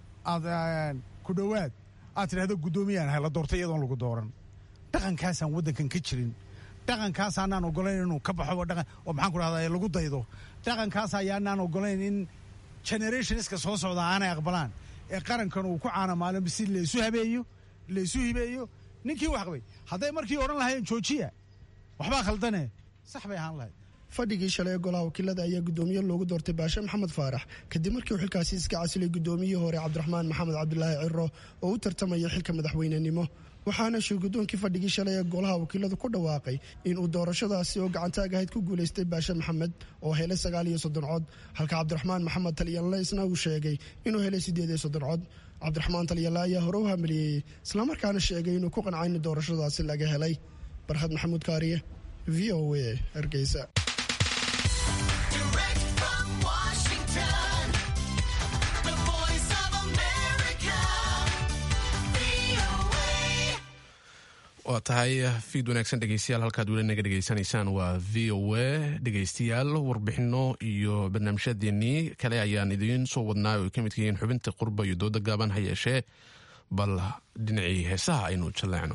aad ku dhowaad aad tidhahdo guddoomiyaan ahay la doortay iyadoon lagu dooran dhaqankaasaan waddankan ka jirin dhaqankaasaanaan ogolayn inuu ka baxo dhaqan oo maxaan ku dhahdaa lagu daydo dhaqankaas ayaanaan ogolayn in generationska soo socda aanay aqbalaan ee qarankan uu ku caanamaalin si laysu habeeyo laysu hibeeyo ninkii wax qabay hadday markii odhan lahaayeen joojiya waxbaa khaldane sax bay ahaan lahayd fadhigii shalay ee golaha wakiilada ayaa guddoomiye loogu doortay baashe maxamed faarax kadib markii uu xilkaasi iska casilay guddoomiyihii hore cabdiraxmaan maxamed cabdilaahi ciro oo u tartamaya xilka madaxweynenimo waxaana shirgudoonkii fadhigii shalay ee golaha wakiiladu ku dhawaaqay inuu doorashadaasi oo gacantaag ahayd ku guulaystay baashe maxamed oo helay sagaal iyo soddon cod halka cabdiraxmaan maxamed talyanle isna uu sheegay inuu helay siddeed iyo soddon cod cabdiraxmaan talyanle ayaa hore u hamiliyey islamarkaana sheegay inuu ku qancay in doorashadaasi laga helay barkhad maxamuud kaariye v o a hargeysa waa tahay fiid wanaagsan dhegeystayaal halkaad weli naga dhegeysanaysaan waa v o a dhegeystayaal warbixino iyo barnaamijyadeennii kale ayaan idiin soo wadnaa oo ay ka midka yihiin xubinta qurba iyo dooda gaaban ha yeeshee bal dhinacii heesaha aynu jaleecno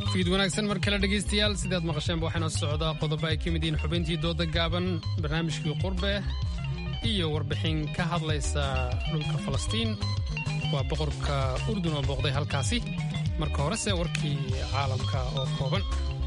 fiid wanaagsan mar kale dhegaystayaal sidaad maqasheenba waxaynoo socdaa qodobo ay ka mid yihiin xubintii dooda gaaban barnaamijkii qurbe iyo warbixin ka hadlaysa dhulka falastiin waa boqorka urdun oo booqday halkaasi marka horese warkii caalamka oo kooban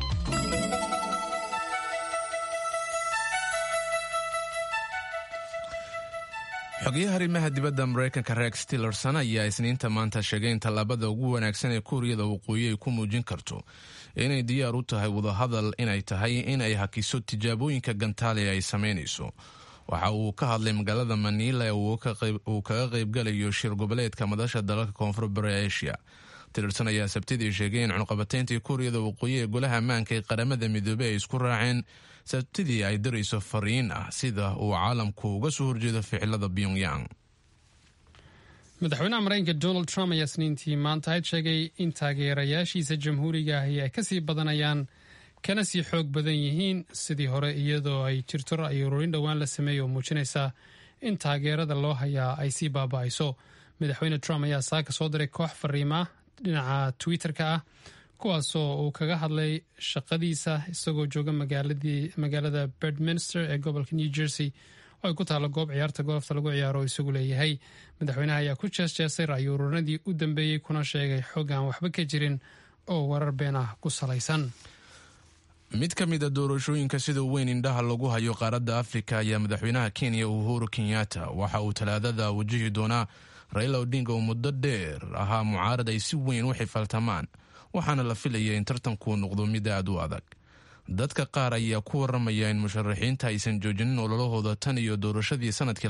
xogayaha arrimaha dibadda maraykanka rex tillerson ayaa isniinta maanta sheegay in tallaabada ugu wanaagsan ee kuuriyada waqooyi ay ku muujin karto inay diyaar u tahay wadahadal inay tahay in ay hakiso tijaabooyinka gantaale ay samaynayso waxa uu ka hadlay magaalada maniila ee uu kaga qaybgalayo shir goboleedka madasha dalalka koonfur bari asia tillerson ayaa sabtidii sheegay in cunqabateyntii kuuriyada waqooyi ee golaha ammaanka ee qaramada midoobey ay isku raaceen sabtidii ay dirayso fariin ah sida uu caalamku uga soo horjeedo ficilada pyongyang madaxweynaha maraykanka donald trump ayaa isniintii maanta ayd sheegay in taageerayaashiisa jamhuuriga ahi ay kasii badanayaan kana sii xoog badan yihiin sidii hore iyadoo ay jirto ra'yi ururin dhowaan la sameeyey oo muujinaysa in taageerada loo hayaa ay sii baaba'ayso madaxweyne trump ayaa saaka soo diray koox fariima dhinaca twitter-ka ah kuwaasoo uu kaga hadlay shaqadiisa isagoo jooga magaalada bedminster ee gobolka new jersey oo ay ku taalla goob ciyaarta golofta lagu ciyaaro oo isagu leeyahay madaxweynaha ayaa ku jeesjeesay ra'yi ururinadii u dambeeyey kuna sheegay xog aan waxba ka jirin oo warar been ah ku salaysan mid ka mid a doorashooyinka sida weyn indhaha lagu hayo qaaradda afrika ayaa madaxweynaha kenya uhuru kenyatta waxa uu talaadada wajihi doonaa raila odinga oo muddo dheer ahaa mucaarad ay si weyn u xifaltamaan waxaana la filaya in tartankuu noqdo mid aad u adag dadka qaar ayaa ku waramaya in musharaxiinta aysan joojinin ololahooda tan iyo doorashadii sanadkii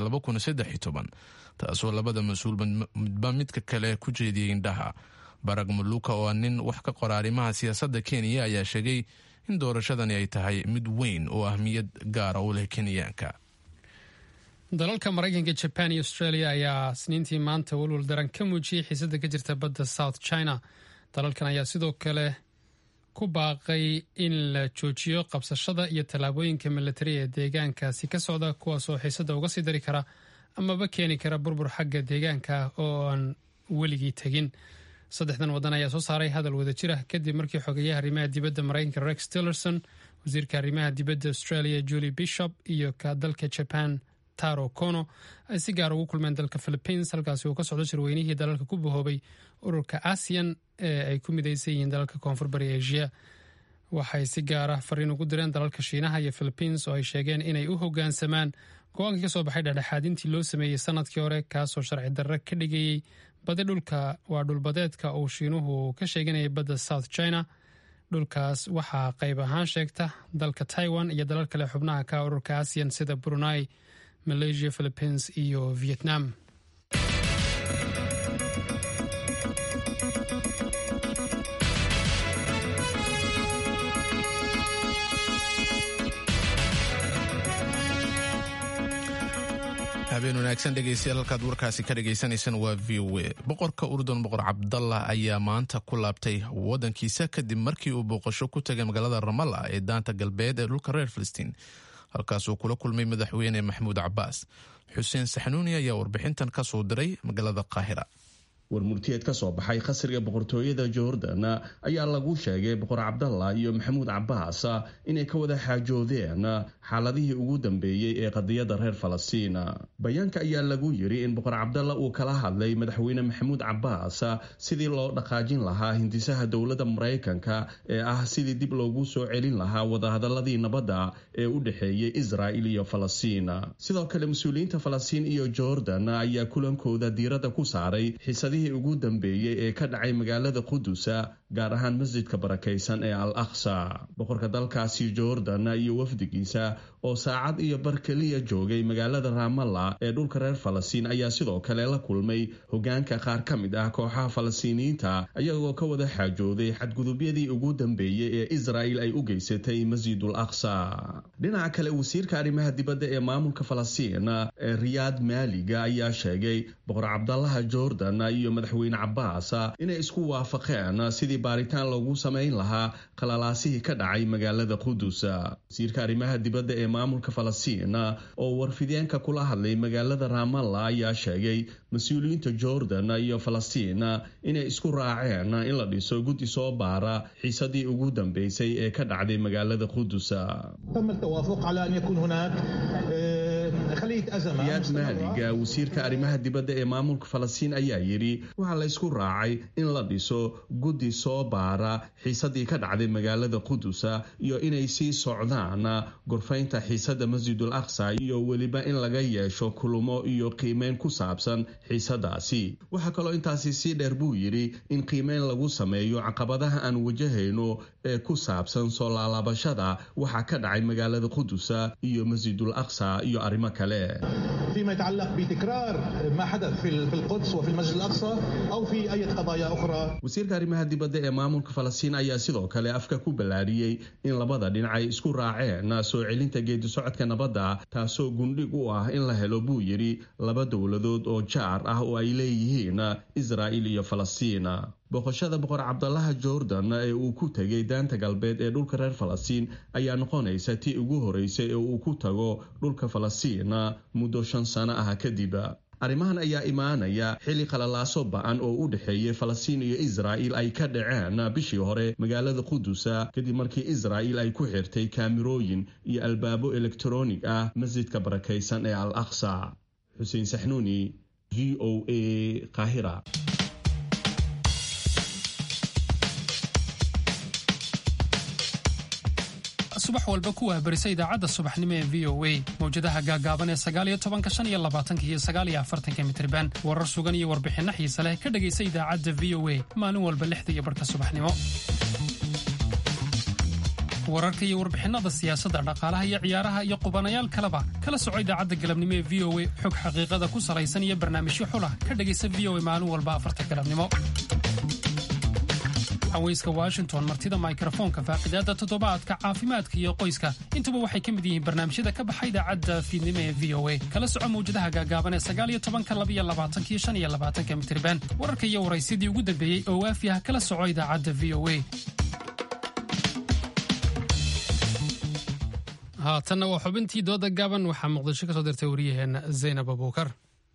taasoo labada mas-uul midba midka kale ku jeediyey indhaha barag muluka oo ah nin wax ka qora arrimaha siyaasadda kenya ayaa sheegay in doorashadani ay tahay mid weyn oo ahmiyad gaara u leh kenyaanka dalalka maraykanka jaban iyo australia ayaa isniintii maanta walwal daran ka muujiyey xiisada ka jirta badda south china dalalkan ayaa sidoo kale ku baaqay in la joojiyo qabsashada iyo tallaabooyinka milatari ee deegaankaasi ka socda kuwaasoo xiisada uga sii dari kara amaba keeni kara burbur xagga deegaanka oo aan weligii tegin saddexdan waddan ayaa soo saaray hadal wada jira kadib markii xogeeyaha arrimaha dibadda maraykanka rex tillerson wasiirka arrimaha dibadda australia julie bishop iyo ka dalka jaban taro kono ay si gaar ugu kulmeen dalka philippines halkaasi uu ka socdo shirweynihii dalalka ku bahoobay ururka asian ee ay ku midaysan yihiin dalalka koonfur bari asia waxay si gaara fariin ugu direen dalalka shiinaha iyo philippines oo ay sheegeen inay u hogaansamaan go-aankii ka soo baxay dhexdhexaadintii loo sameeyey sanadkii hore kaasoo sharci darre ka dhigayey badi dhulka waa dhulbadeedka uu shiinuhu ka sheeganayay badda south china dhulkaas waxaa qayb ahaan sheegta dalka taiwan iyo dalal kale xubnaha ka ururka asian sida brunei malaysia philippines iyo vietnam habeen wanaagsan dhegeystayaal halkaad warkaasi ka dhagaysanaysaan waa v o a boqorka urdun boqor cabdallah ayaa maanta ku laabtay wadankiisa kadib markii uu booqasho ku tagay magaalada ramalla ee daanta galbeed ee dhulka reer filistiin halkaasuu kula kulmay madaxweyne maxamuud cabaas xuseen saxnuuni ayaa warbixintan ka soo diray magaalada qaahira warmurtiyeed ka soo baxay khasriga boqortooyada jordan ayaa lagu sheegay boqor cabdallah iyo maxamuud cabaas inay ka wada xaajoodeen xaaladihii ugu dambeeyey ee qadiyadda reer falastiin bayaanka ayaa lagu yiri in boqor cabdallah uu kala hadlay madaxweyne maxamuud cabaas sidii loo dhaqaajin lahaa hindisaha dowladda maraykanka ee ah sidii dib loogu soo celin lahaa wadahadaladii nabadda ee u dhexeeyey israa'il iyo falastiin sidoo kale mas-uuliyiinta falastiin iyo jordan ayaa kulankooda diiradda ku saaray xiisadihii ugu dambeeyey ee ka dhacay magaalada qudusa gaar ahaan masjidka barakaysan ee al aqsa boqorka dalkaasi jordan iyo wafdigiisa oo saacad iyo bar keliya joogay magaalada ramalla ee dhulka reer falastiin ayaa sidoo kale la kulmay hogaanka qaar ka mid ah kooxaha falastiiniyiinta ayagoo ka wada xaajooday xadgudubyadii ugu dambeeyey ee israa'il ay u geysatay masjidul aqsa dhinaca kale wasiirka arrimaha dibadda ee maamulka falastiin ee riyaad maaliga ayaa sheegay boqor cabdalaha jordan iyo iyo madaxweyne cabaas inay isku waafaqeen sidii baaritaan loogu samayn lahaa qalalaasihii ka dhacay magaalada qudus wasiirka arrimaha dibadda ee maamulka falastiin oo warfideenka kula hadlay magaalada raamalla ayaa sheegay mas-uuliyiinta jordan iyo falastiin inay isku raaceen in la dhiso guddi soo baara xiisadii ugu dambeysay ee ka dhacday magaalada qudus riyaad maaliga wasiirka arrimaha dibadda ee maamulka falastiin ayaa yidhi waxaa la ysku raacay in la dhiso guddi soo baara xiisadii ka dhacday magaalada qudusa iyo inay sii socdaan gorfaynta xiisada masjidul aqsa iyo weliba in laga yeesho kulumo iyo qiimeyn ku saabsan xiisadaasi waxaa kaloo intaasi sii dheer buu yidhi in qiimeyn lagu sameeyo caqabadaha aan wajahayno ee ku saabsan soo laalaabashada waxaa ka dhacay magaalada qudusa iyo masjidul aqsa iyo arrimo kale فيما يتعلق بتكرار ما حدث في القدس وفي المسجد الأقصى أو في أي قضايا أخرى wasiirka arrimaha dibadda ee maamulka falastiin ayaa sidoo kale afka ku ballaariyey in labada dhinacay isku raaceen soo celinta geedi socodka nabadda taasoo gundhig u ah in la helo buu yidhi laba dowladood oo jaar ah oo ay leeyihiin israa'il iyo falastiin boqoshada boqor cabdalaha jordan ee uu ku tegay daanta galbeed ee dhulka reer falastiin ayaa noqonaysa tii ugu horeysay ee uu ku tago dhulka falastiin muddo shan sano ah kadib arrimahan ayaa imaanaya xilli qalalaaso ba-an oo u dhexeeyay falastiin iyo israa'il ay ka dhaceen bishii hore magaalada qudusa kadib markii israa'il ay ku xirtay kaamirooyin iyo albaabo elektronig ah masjidka barakaysan ee al aqsa xuseen saxnuuni v o a qaahira subax walba ku wahbarisa idaacadda subaxnimo ee v o a mawjadaha gaagaaban ee sagaaliyo tobanka shan iyo labaatanka iyo sagaaliyo afartanka mitriban warar sugan iyo warbixinno xiise leh ka dhegaysa idaacadda v o a maalin walba lixda iyo barhka subaxnimo wararka iyo warbixinnada siyaasadda dhaqaalaha iyo ciyaaraha iyo qubanayaal kaleba kala soco idaacadda galabnimo ee v o a xog xaqiiqada ku salaysan iyo barnaamijyo xulah ka dhegaysa v o a maalin walba afarta galabnimo haweyska washington martida mikrofoonka faaqidaada toddobaadka caafimaadka iyo qoyska intuba waxay ka mid yihiin barnaamijyada ka baxa idaacadda fiidnimo ee v o a kala soco mawjadaha gaagaaban ee sagaaliyo tobanka labiyo labaatankiyo shan iyo labaatanka mitriban wararka iyo waraysyadii ugu dambeeyey oo waafi ah kala soco idaacadda v o a haatanna waa xubintii dooda gaaban waxaa muqdisho ka soo dirtay wariyaheenna zaynab abuukar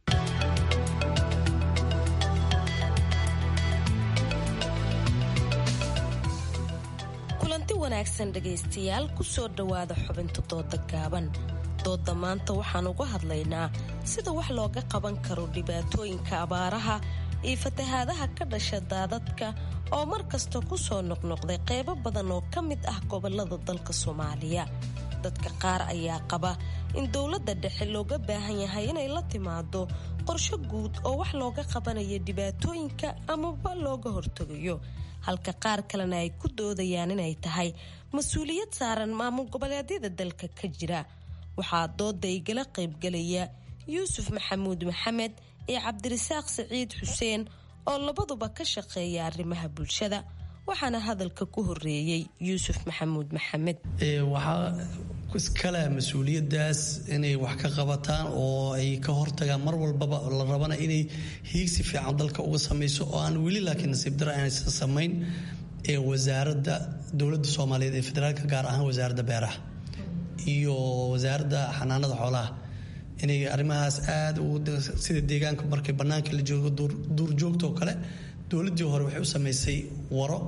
kulanti wanaagsan dhegaystayaal ku soo dhowaada xubinta dooda gaaban dooda maanta waxaan uga hadlaynaa sida wax looga qaban karo dhibaatooyinka abaaraha iyo fatahaadaha ka dhasha daadadka oo mar kasta ku soo noqnoqday qaybo badan oo ka mid ah gobolada dalka soomaaliya dadka qaar ayaa qaba in dowladda dhexe looga baahan yahay inay la timaado qorsho guud oo wax looga qabanayo dhibaatooyinka amaba looga hortegayo halka qaar kalena ay ku doodayaan inay tahay mas-uuliyad saaran maamul goboleedyada dalka ka jira waxaa dooda igala qaybgelaya yuusuf maxamuud maxamed iyo cabdirasaaq siciid xuseen oo labaduba ka shaqeeya arrimaha bulshada waxaana hadalka ku horeeyey yuusuf maxamuud maxamed waxaa iskale mas-uuliyadaas inay wax ka qabataan oo ay ka hortagaan mar walbaba la rabana inay hiigsi fiican dalka uga samayso oo aan weli laakiin nasiib dara aanaysan samayn ee wasaaradda dowladda soomaaliyeed ee federaalka gaar ahaan wasaaradda beeraha iyo wasaaradda xanaanada xoolaha inay arrimahaas aada sida deegaanka markay bannaanka la joogo duurjoogta oo kale dowladdii hore waxay u samaysay waro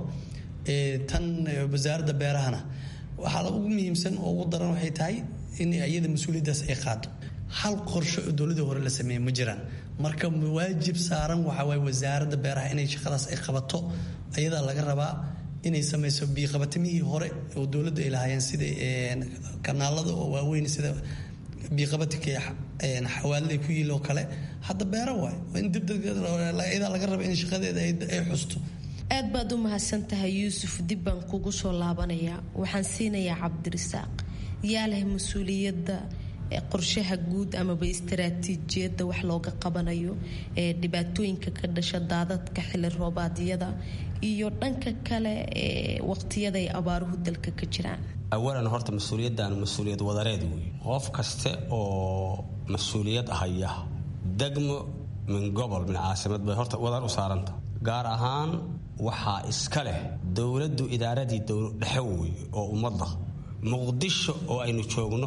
tan wasaaradda beerahana waxaa ugu muhiimsan oo ugu daran waxay tahay in iyada mas-uuliyaddaas ay qaado hal qorsho oo dowladii hore la sameeyey ma jiraan marka waajib saaran waxaa waaye wasaaradda beeraha inay shaqadaas ay qabato ayadaa laga rabaa inay samayso biiqabatimihii hore oo dowladda ay lahaayeen sida kanaalada oo waaweyn sida biiqabatinka xawaalada ku yiil oo kale hadda beero waay in dibyadaa laga raba in shaqadeeda ay xusto aad baad u mahadsan tahay yuusuf dib baan kugu soo laabanayaa waxaan siinayaa cabdirasaaq yaa leh mas-uuliyadda qorshaha guud amaba istaraatiijiyadda wax looga qabanayo ee dhibaatooyinka ka dhasha daadadka xili roobaadyada iyo dhanka kale ee waqtiyada ay abaaruhu dalka ka jiraan awalan horta mas-uuliyaddan mas-uuliyad wadareed wey qof kaste oo mas-uuliyad haya degmo min gobol min caasimad bay horta wadan u saaranta gaar ahaan waxaa iska leh dowladdu idaaradii dhexe wey oo ummadda muqdisho oo aynu joogno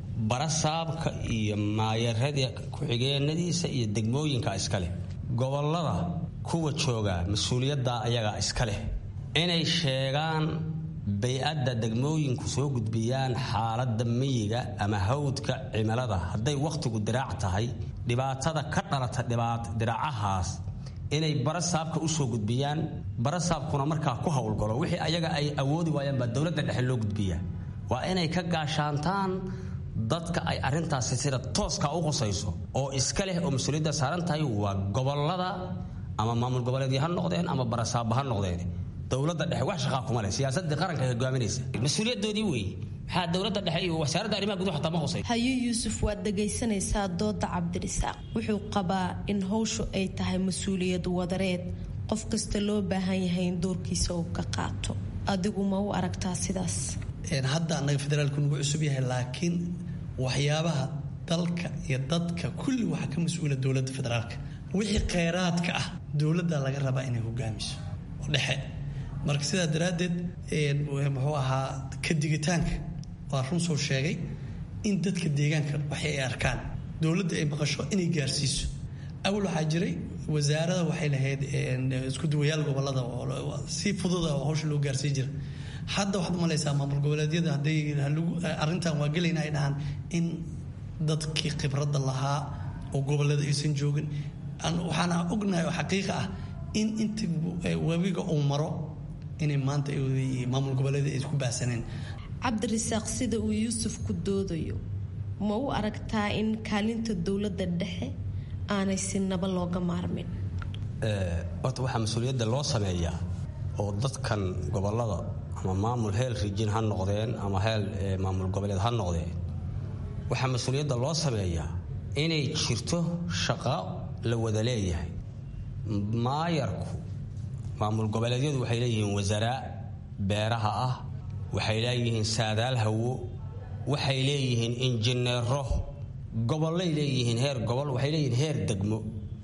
barasaabka iyo maayarada ku-xigeenadiisa iyo degmooyinka iska leh gobolada kuwa jooga mas-uuliyaddaa ayagaa iska leh inay sheegaan bay-adda degmooyinku soo gudbiyaan xaaladda miyiga ama hawdka cimilada hadday wakhtigu diraac tahay dhibaatada ka dhalata diraacahaas inay barasaabka usoo gudbiyaan barasaabkuna markaa ku howlgalo wixii ayaga ay awoodi waayaan baa dowladda dhexe loo gudbiyaa waa inay ka gaashaantaan dadka ay arintaasi sida tooska u qusayso oo iska leh oo mas-uuliyadda saaran tahay waa gobolada ama maamul goboleedyo ha noqdeen ama barasaabba ha noqdeen dowladda dhexe wax shaqaa kuma leh siyaasadii qaranka ay hogaaminaysa mas-uuliyadoodii weeye maxaa dowladda dhexe iyo wasaaradda arrimaha gudaha xataa ma qusay hayo yuusuf waad dhegaysanaysaa dooda cabdirisaaq wuxuu qabaa in howshu ay tahay mas-uuliyad wadareed qof kasta loo baahan yahay in doorkiisa uu ka qaato adigu ma u aragtaa sidaas hadda annaga federaalku nagu cusub yahay laakiin waxyaabaha dalka iyo dadka kulli waxaa ka mas-uula dowladda federaalka wixii kheyraadka ah dowladda laga rabaa inay hogaamiso oo dhexe marka sidaa daraaddeed muxuu ahaa ka digitaanka waa run soo sheegay in dadka deegaanka waxay ay arkaan dowladda ay maqasho inay gaarsiiso awal waxaa jiray wasaarada waxay lahayd isku duwayaal gobolada si fududa oo hawsha loo gaarsii jira hadda waxaad umalaysaa maamul goboleedyada hadday arrintan waa gelayna ay dhahaan in dadkii khibradda lahaa oo gobolada aysan joogin waxaana ognahay oo xaqiiqa ah in inta webiga uu maro inay maanta maamul goboleeda ay isku baahsaneen cabdirisaaq sida uu yuusuf ku doodayo ma u aragtaa in kaalinta dowladda dhexe aanay si naba looga maarmin horta waxaa mas-uuliyadda loo sameeyaa oo dadkan gobolada ama maamul heel rijin ha noqdeen ama heel maamul goboleed ha noqdeen waxaa mas-uuliyadda loo sameeyaa inay jirto shaqo la wada leeyahay maayarku maamul goboleedyadu waxay leeyihiin wasaaraa beeraha ah waxay leeyihiin saadaal hawo waxay leeyihiin injineero gobollay leeyihiin heer gobol waxay leeyihiin heer degmo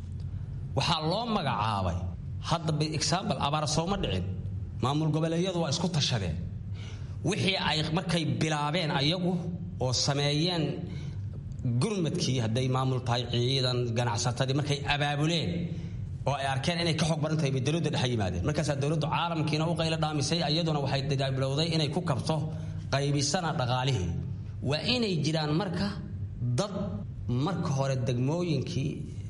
waxaa loo magacaabay hadda by example abaar sooma dhicin maamul goboleedyadu waa isku tashadeen wixii ay markay bilaabeen ayagu oo sameeyeen gurmadkii hadday maamul tahay ciidan ganacsatadii markay abaabuleen oo ay arkeen inay ka xog baran tahay bay dowladda dhexe yimaadeen markaasaa dowladdu caalamkiina u qaylo dhaamisay iyaduna waxay bilowday inay ku kabto qaybisana dhaqaalihii waa inay jiraan marka dad marka hore degmooyinkii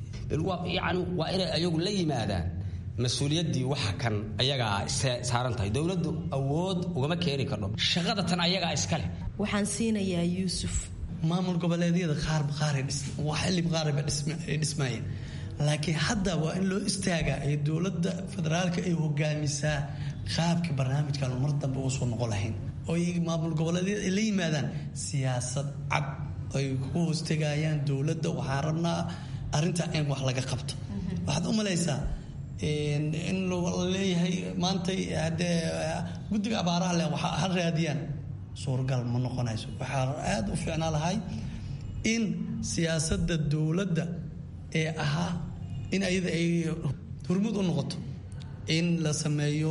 yani waa inay ayagu la yimaadaan mas-uuliyaddii waxa kan ayagaa saaran tahay dowladdu awood ugama keeni kardho shaqada tan ayagaa iska leh waxaan siinayaa yuusuf maamul goboleedyada qaarba qaar xilib qaarba ay dhismaayeen laakiin hadda waa in loo istaagaa ee dowladda federaalka ay hogaamisaa qaabka barnaamijkan mar dambe uga soo noqon lahayn oo maamul goboleedyada ay la yimaadaan siyaasad cad ay ku hoostegayaan dowladda waxaan rabnaa arrintaa in wax laga qabto waxaad u malaysaa in leeyahay maantay haddee guddiga abaaraha leh waxa ha raadiyaan suuragal ma noqonayso waxaa aada u fiicnaa lahay in siyaasadda dowladda ee ahaa in ayada ay hurmud u noqoto in la sameeyo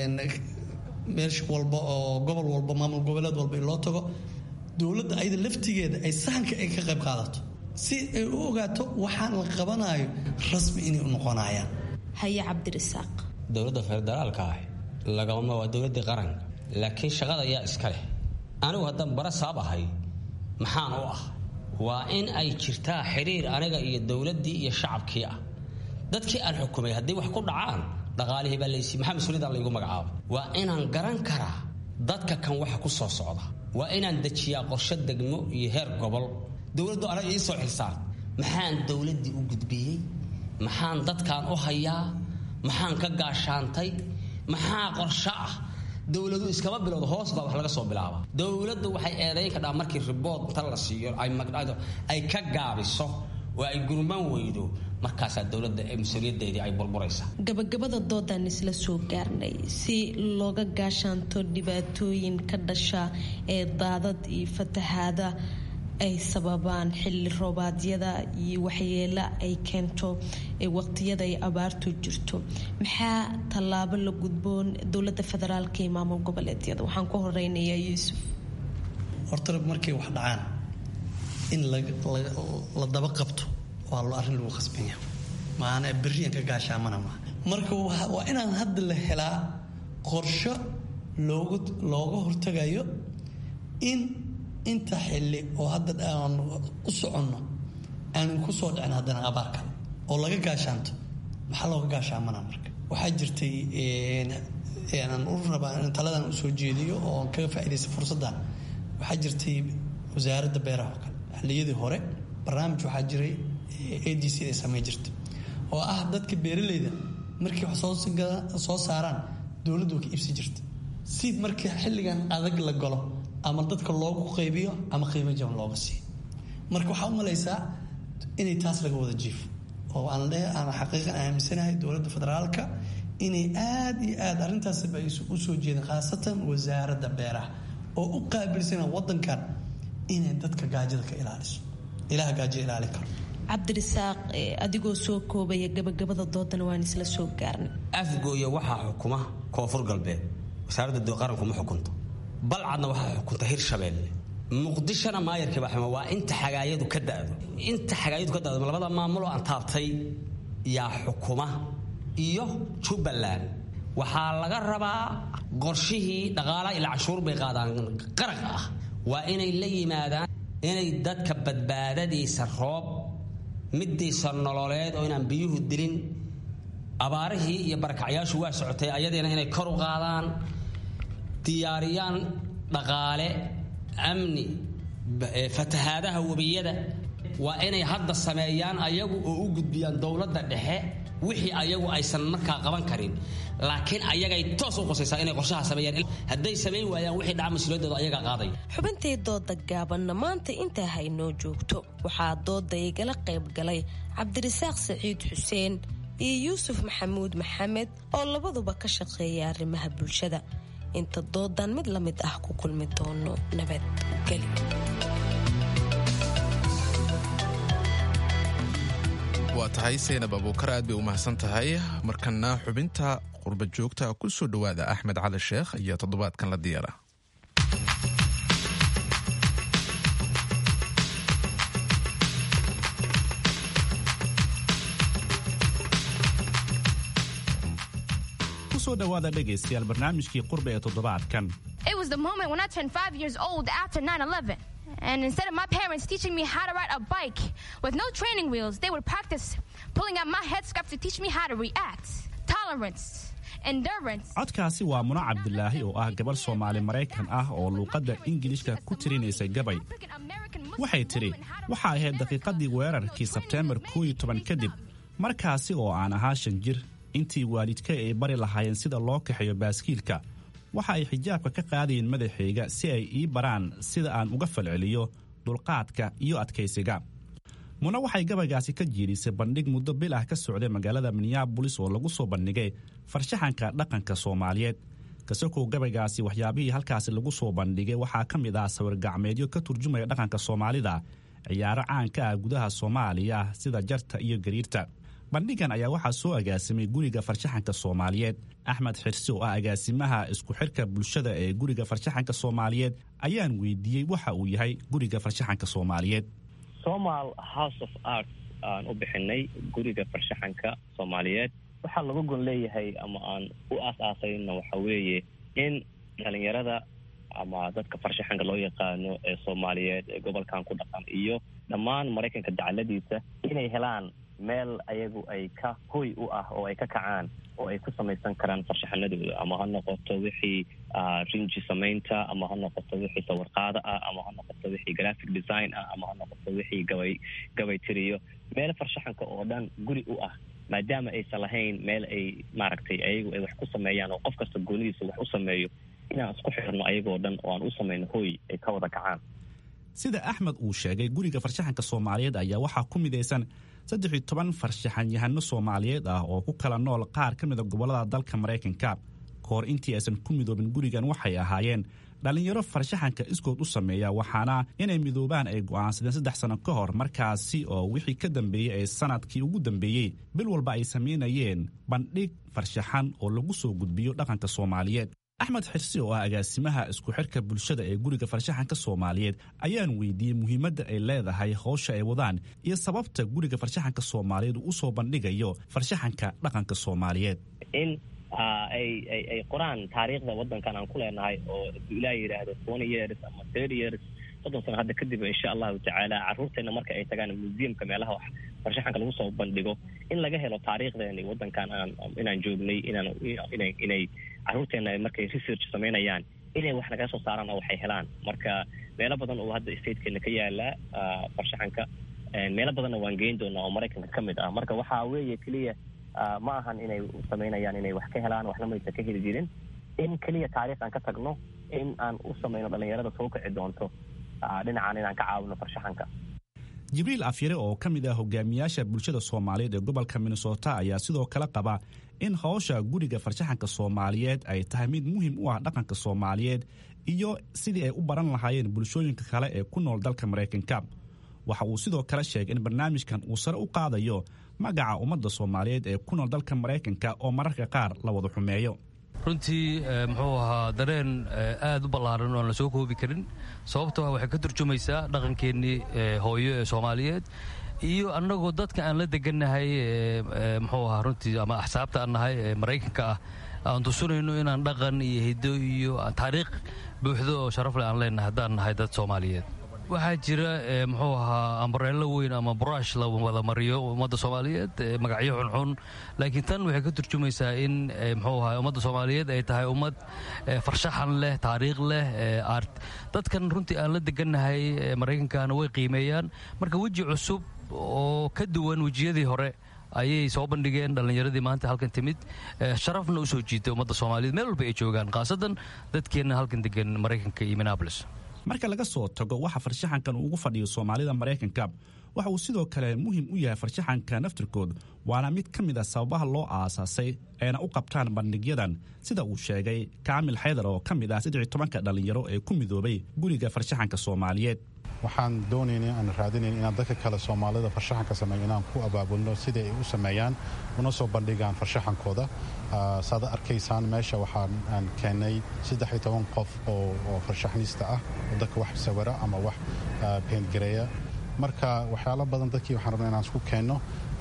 meesh walba oo gobol walba maamul goboleed walba in loo tago dowladda ayada laftigeeda ay sahanka ay ka qayb qaadato si ay u ogaato waxaan la qabanayo rasmi inay u noqonayaan haye cabdirisaaq dowladda federaalka ah lagama waa dowladdii qaranka laakiin shaqada ayaa iska leh anigu haddaan bara saab ahay maxaan u ah waa in ay jirtaa xiriir aniga iyo dowladdii iyo shacabkii ah dadkii aan xukumay haddii wax ku dhacaan dhaqaalihii baa laysi maxaa mas-uuliyaddan laygu magacaabay waa inaan garan karaa dadka kan waxa ku soo socda waa inaan dejiyaa qorshe degmo iyo heer gobol dowladdu anaga ii soo xilsaan maxaan dowladdii u gudbiyey maxaan dadkan u hayaa maxaan ka gaashaantay maxaa qorshe ah dowladu iskama bilowdo hoos baa wax laga soo bilaaba dowladdu waxay eedayn kadhaa markii ribood inta la siiyo ay ka gaabiso oo ay gurman weydo markaasaa dowladda mas-uuliyaddeedii ay burburaysaa gabagabada doodaan isla soo gaarnay si looga gaashaanto dhibaatooyin ka dhasha ee daadad iyo fatahaada ay sababaan xilli roobaadyada iyo waxyeelo ay keento waqtiyada ay abaartu jirto maxaa tallaabo la gudboon dowlada federaalka iyo maamul goboleedyada waxaan ku horeynayaa yuusuf horta markay wax dhacaan in la daba qabto waa lo arrin lagu khasbanya maana beriyan ka gaashaamana maa marka waa inaan hadda la helaa qorsho looga hortagayo in inta xilli oo hadda aan u soconno aanan ku soo dhicin haddana abaar kale oo laga gaashaanto maxaa looga gaashaamana marka waxaa jirtay aan u rabaa taladan u soo jeediyo oo kaga faa'iidaysta fursaddan waxaa jirtay wasaaradda beeraha oo kale xilliyadii hore barnaamij waxaa jiray a d c ay samay jirta oo ah dadka beeralayda markii wax soo saaraan dowladdu ka iibsi jirta si markii xilligan adag la galo ama dadka loogu qaybiyo ama qiimo jaban looga siiyo marka waxaa u malaysaa inay taas laga wada jiifo oo aan le aan xaqiiqan aaminsanahay dowladda federaalka inay aada iyo aada arrintaasba ay u soo jeedeen khaasatan wasaaradda beeraha oo u qaabilsana wadankan inay dadka gaajada ka ilaaliso ilaha gaajada ilaalin karo cabdirisaaq adigoo soo koobaya gabagabada doodana waan isla soo gaarnay afgooya waxaa xukuma koonfur galbeed wasaaradda qaranku ma xukunto balcadna waxaa xukunta hirshabeelle muqdishona maayarkii baa xuma waa inta xagaayadu ka da'do inta xagaayadu ka da'do labada maamuloo aan taabtay yaa xukuma iyo jubbaland waxaa laga rabaa qorshihii dhaqaalaha ila canshuur bay qaadaan qaraq ah waa inay la yimaadaan inay dadka badbaadadiisa roob midiisa nololeed oo inaan biyuhu dilin abaarihii iyo barakacyaashu waa socotay ayadiina inay kor u qaadaan diyaariyaan dhaqaale amni fatahaadaha webiyada waa inay hadda sameeyaan ayagu oo u gudbiyaan dowladda dhexe wixii ayagu aysan markaa qaban karin laakiin ayagay toos u qosaysaa inay qorshaha sameeyaan hadday samayn waayaan wixii dhaca mas-uuliyadooda ayagaa qaadaya xubintii dooda gaabanna maanta intaa haynoo joogto waxaa dooda igala qayb galay cabdirisaaq saciid xuseen iyo yuusuf maxamuud maxamed oo labaduba ka shaqeeya arrimaha bulshada inta doodan mid la mid ah ku kulmi doono nabadgeli waa tahay saynab abuukar aad bay u mahadsan tahay markana xubinta qurba joogta ku soo dhowaada axmed cali sheekh ayaa toddobaadkan la diyaara kusoo dhowaada dhegaystayaal barnaamijkii qurba ee toddobaadkan It was the moment when I turned five years old after 9 11. And instead of my parents teaching me how to ride a bike with no training wheels, they would practice pulling out my headscarf to teach me how to react, tolerance, endurance. codkaasi waa muno cabdilaahi oo ah gabar soomaali maraykan ah oo luuqadda ingiliishka ku tirinaysay gabay waxay tidhi waxa ahayd daqiiqadii weerarkii sebteembar koo iyo toban kadib markaasi oo aan ahaa shan jir intii waalidka ay bari lahaayeen sida loo kaxeeyo baaskiilka waxa ay xijaabka ka qaadayeen madaxayga si ay ii baraan sida aan uga falceliyo dulqaadka iyo adkaysiga muna waxay gabaygaasi ka jiidhisay bandhig muddo bil ah ka socday magaalada minneabolis oo lagu soo bandhigay farshaxanka dhaqanka soomaaliyeed kasakow gabaygaasi waxyaabihii halkaasi lagu soo bandhigay waxaa ka mid ah sawir gacmeedyo ka turjumaya dhaqanka soomaalida ciyaaro caanka ah gudaha soomaaliya sida jarta iyo gariirta bandhigan ayaa waxaa soo agaasimay guriga farshaxanka soomaaliyeed axmed xirsi oo ah agaasimaha isku xirka bulshada ee guriga farshaxanka soomaaliyeed ayaan weydiiyey waxa uu yahay guriga farshaxanka soomaaliyeed somal house of arts aan u bixinay guriga farshaxanka soomaaliyeed waxaa laga gon leeyahay ama aan u aas-aasayna waxa weeye in dhalinyarada ama dadka farshaxanka loo yaqaano ee soomaaliyeed ee gobolkan ku dhaqan iyo dhammaan maraykanka dacaladiisa inay helaan meel ayagu ay ka hoy u ah oo ay ka kacaan oo ay ku samaysan karaan farshaxanadooda ama ha noqoto wixii rinji samaynta ama ha noqoto wixii sawirqaado ah ama ha noqoto wixii graphic design ah ama ha noqoto wixii gabay gabay tiriyo meel farshaxanka oo dhan guri u ah maadaama aysan lahayn meel ay maaragtay ayagu ay wax ku sameeyaan oo qof kasta goonidiisa wax u sameeyo inaan isku xirno ayagoo dhan oo aan u samayno hoy ay ka wada kacaan sida axmed uu sheegay guriga farshaxanka soomaaliyeed ayaa waxaa ku midaysan saddex toban farshaxan yahano soomaaliyeed ah oo ku kala nool qaar ka mida gobollada dalka maraykanka ka hor intii aysan ku midoobin gurigan waxay ahaayeen dhallinyaro farshaxanka iskood u sameeya waxaana inay midoobaan ay go'aansadeen saddex sano ka hor markaasi oo wixii ka dambeeyey ee sanadkii ugu dambeeyey bil walba ay samaynayeen bandhig farshaxan oo lagu soo gudbiyo dhaqanka soomaaliyeed axmed xirsi oo ah agaasimaha isku xirka bulshada ee guriga farshaxanka soomaaliyeed ayaan weydiiyey muhiimadda ay leedahay howsha ay wadaan iyo sababta guriga farshaxanka soomaaliyeed uu usoo bandhigayo farshaxanka dhaqanka soomaaliyeed in ay ay qoraan taariikhda wadankan aan ku leenahay oo ilaa yidhaahdo twenty years ama thirty years soddon sano hadda kadib insha allahu tacaala caruurteena marka ay tagaan museumka meelaha wax farshaxanka lagu soo bandhigo in laga helo taariikhdeeni wadankan aan inaan joognay inaan inay inay caruurteena markay research samaynayaan inay wax naga soo saaraan oo waxay helaan marka meelo badan oo hadda statekeena ka yaala farshaxanka meelo badanna waan geyn doonaa oo maraykanka ka mid ah marka waxaa weeye keliya ma ahan inay samaynayaan inay wax ka helaan waxna maysa ka heli jirin in keliya taariikh aan ka tagno in aan u samayno dhallinyarada soo kici doonto dhinacan inaan ka caawino farshaxanka jibriil afyare oo ka mid ah hogaamiyaasha bulshada soomaaliyeed ee gobolka minnesota ayaa sidoo kale qaba in howsha guriga farshaxanka soomaaliyeed ay tahay mid muhiim u ah dhaqanka soomaaliyeed iyo sidii ay u baran lahaayeen bulshooyinka kale ee ku nool dalka maraykanka waxa uu sidoo kale sheegay in barnaamijkan uu sare u qaadayo magaca ummadda soomaaliyeed ee ku nool dalka maraykanka oo mararka qaar la wada xumeeyo runtii muxuu ahaa dareen aad u ballaaran oo aan la soo koobi karin sababtoo ah waxay ka turjumaysaa dhaqankeennii hooyo ee soomaaliyeed iyo annagoo dadka aan la degannahay muxuu ahaa runtii ama axsaabta aan nahay ee maraykanka ah aan tusunayno inaan dhaqan iyo hiddo iyo taariikh buuxdo oo sharaf leh aan leenahay haddaan nahay dad soomaaliyeed waxaa jira muxuu ahaa ambareello weyn ama brush la wada mariyo ummadda soomaaliyeed magacyo xunxun laakiin tan waxay ka turjumaysaa in muxuu ahaa ummadda soomaaliyeed ay tahay ummad farshaxan leh taariikh leh art dadkan runtii aan la degannahay maraykankana way qiimeeyaan marka weji cusub oo ka duwan wejiyadii hore ayay soo bandhigeen dhallinyaradii maanta halkan timid sharafna u soo jiitay ummadda soomaaliyeed meel walba ay joogaan khaasadan dadkeenna halkan degan maraykanka iyo minneabolis marka laga soo tago waxa farshaxankan ugu fadhiyo soomaalida maraykanka waxa uu sidoo kale muhiim u yahay farshaxanka naftirkood waana mid ka mid a sababaha loo aasaasay ayna u qabtaan bandhigyadan sida uu sheegay kaamil xaydar oo ka mid ah saddex tobanka dhallinyaro ee ku midoobay guriga farshaxanka soomaaliyeed waxaan doonaynay aan raadinayn inaan dadka kale soomaalida farshaxanka sameeyo inaan ku abaabulno sidai ay u sameeyaan una soo bandhigaan farshaxankooda saad arkaysaan meesha waxaan aan keennay saddex iyo toban qof oo farshaxnista ah oo dadka wax sawira ama wax beentgareeya marka waxyaalo badan dadkii waxaan rabnaa inaan isku keenno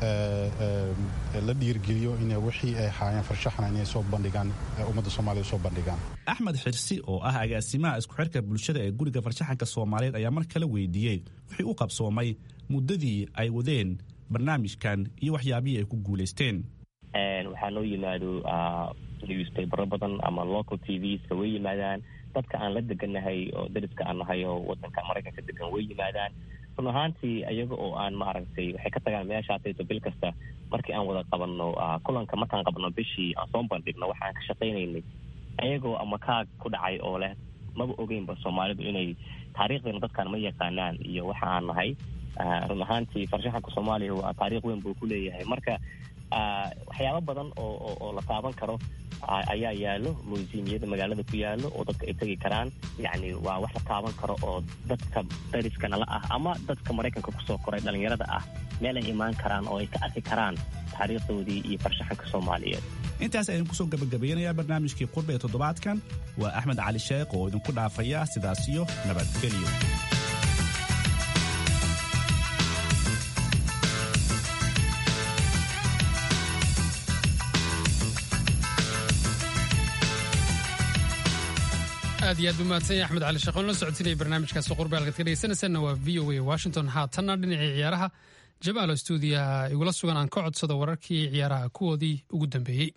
la dhiirgeliyo in wixii ay haayeen farshaxna inay soo bandhigaan ummadda soomaalida soo bandhigaan axmed xirsi oo ah agaasimaha isku xirka bulshada ee guriga farshaxanka soomaaliyeed ayaa mar kale weydiiyey wixii u qabsoomay muddadii ay wadeen barnaamijkan iyo waxyaabihii ay ku guulaysteen waxaa noo yimaado newspapero badan ama local t vska way yimaadaan dadka aan la degannahay oo dariska aan nahay oo wadanka maraykanka degan way yimaadaan run ahaantii iyaga oo aan maaragtay waxay ka tagaan meeshaasayso bil kasta markii aan wada qabanno kulanka markaan qabno bishii aan soo bandhigno waxa aan ka shaqaynaynay ayagoo ama kaag ku dhacay oo leh maba ogeynba soomaalidu inay taariikhdeena dadkaan ma yaqaanaan iyo waxa aan nahay run ahaantii farshaxanka soomaaliya waa taariikh weyn buu ku leeyahay marka waxyaabo badan oo oo la taaban karo ayaa yaalo museumyada magaalada ku yaalo oo dadka ay tegi karaan yacni waa wax la taaban karo oo dadka dariska nala ah ama dadka maraykanka kusoo koray dhallinyarada ah meel ay imaan karaan oo ay ka arki karaan taariikhdoodii iyo farshaxanka soomaaliyeed intaas ayaan kusoo gabagabeynayaa barnaamijkii qurba ee toddobaadkan waa axmed cali sheekh oo idinku dhaafaya sidaas iyo nabadgelyo aad iyo aad u mahadsan yahay axmed cali sheekh oon la socodsiinaya barnaamijkaasi qurbe halkaad ka dhegeysanaysanna waa v o a washington haatanna dhinacii ciyaaraha jamaalo stuudiyaha igula sugan aan ka codsado wararkii ciyaaraha kuwoodii ugu dambeeyey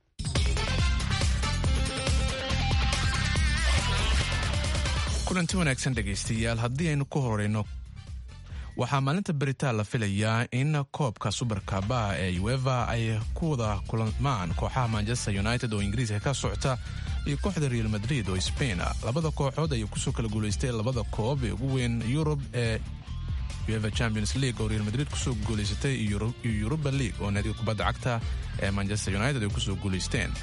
kulanti wanaagsan dhegaystayaal haddii aynu ku horeyno waxaa maalinta beritaan la filayaa in koobka subarkabaha ee ueva ay ku wada kulmaan kooxaha manchester united oo ingiriiska ka socota iyo kooxda real madrid oo spain labada kooxood ayay kusoo kala guulaystay labada koob ee ugu weyn yurub ee ueva champions league oo real madrid kusoo guulaysatay iyo yuruba league oo naadiga kubadda cagta ee manchester united ay kusoo guulaysteen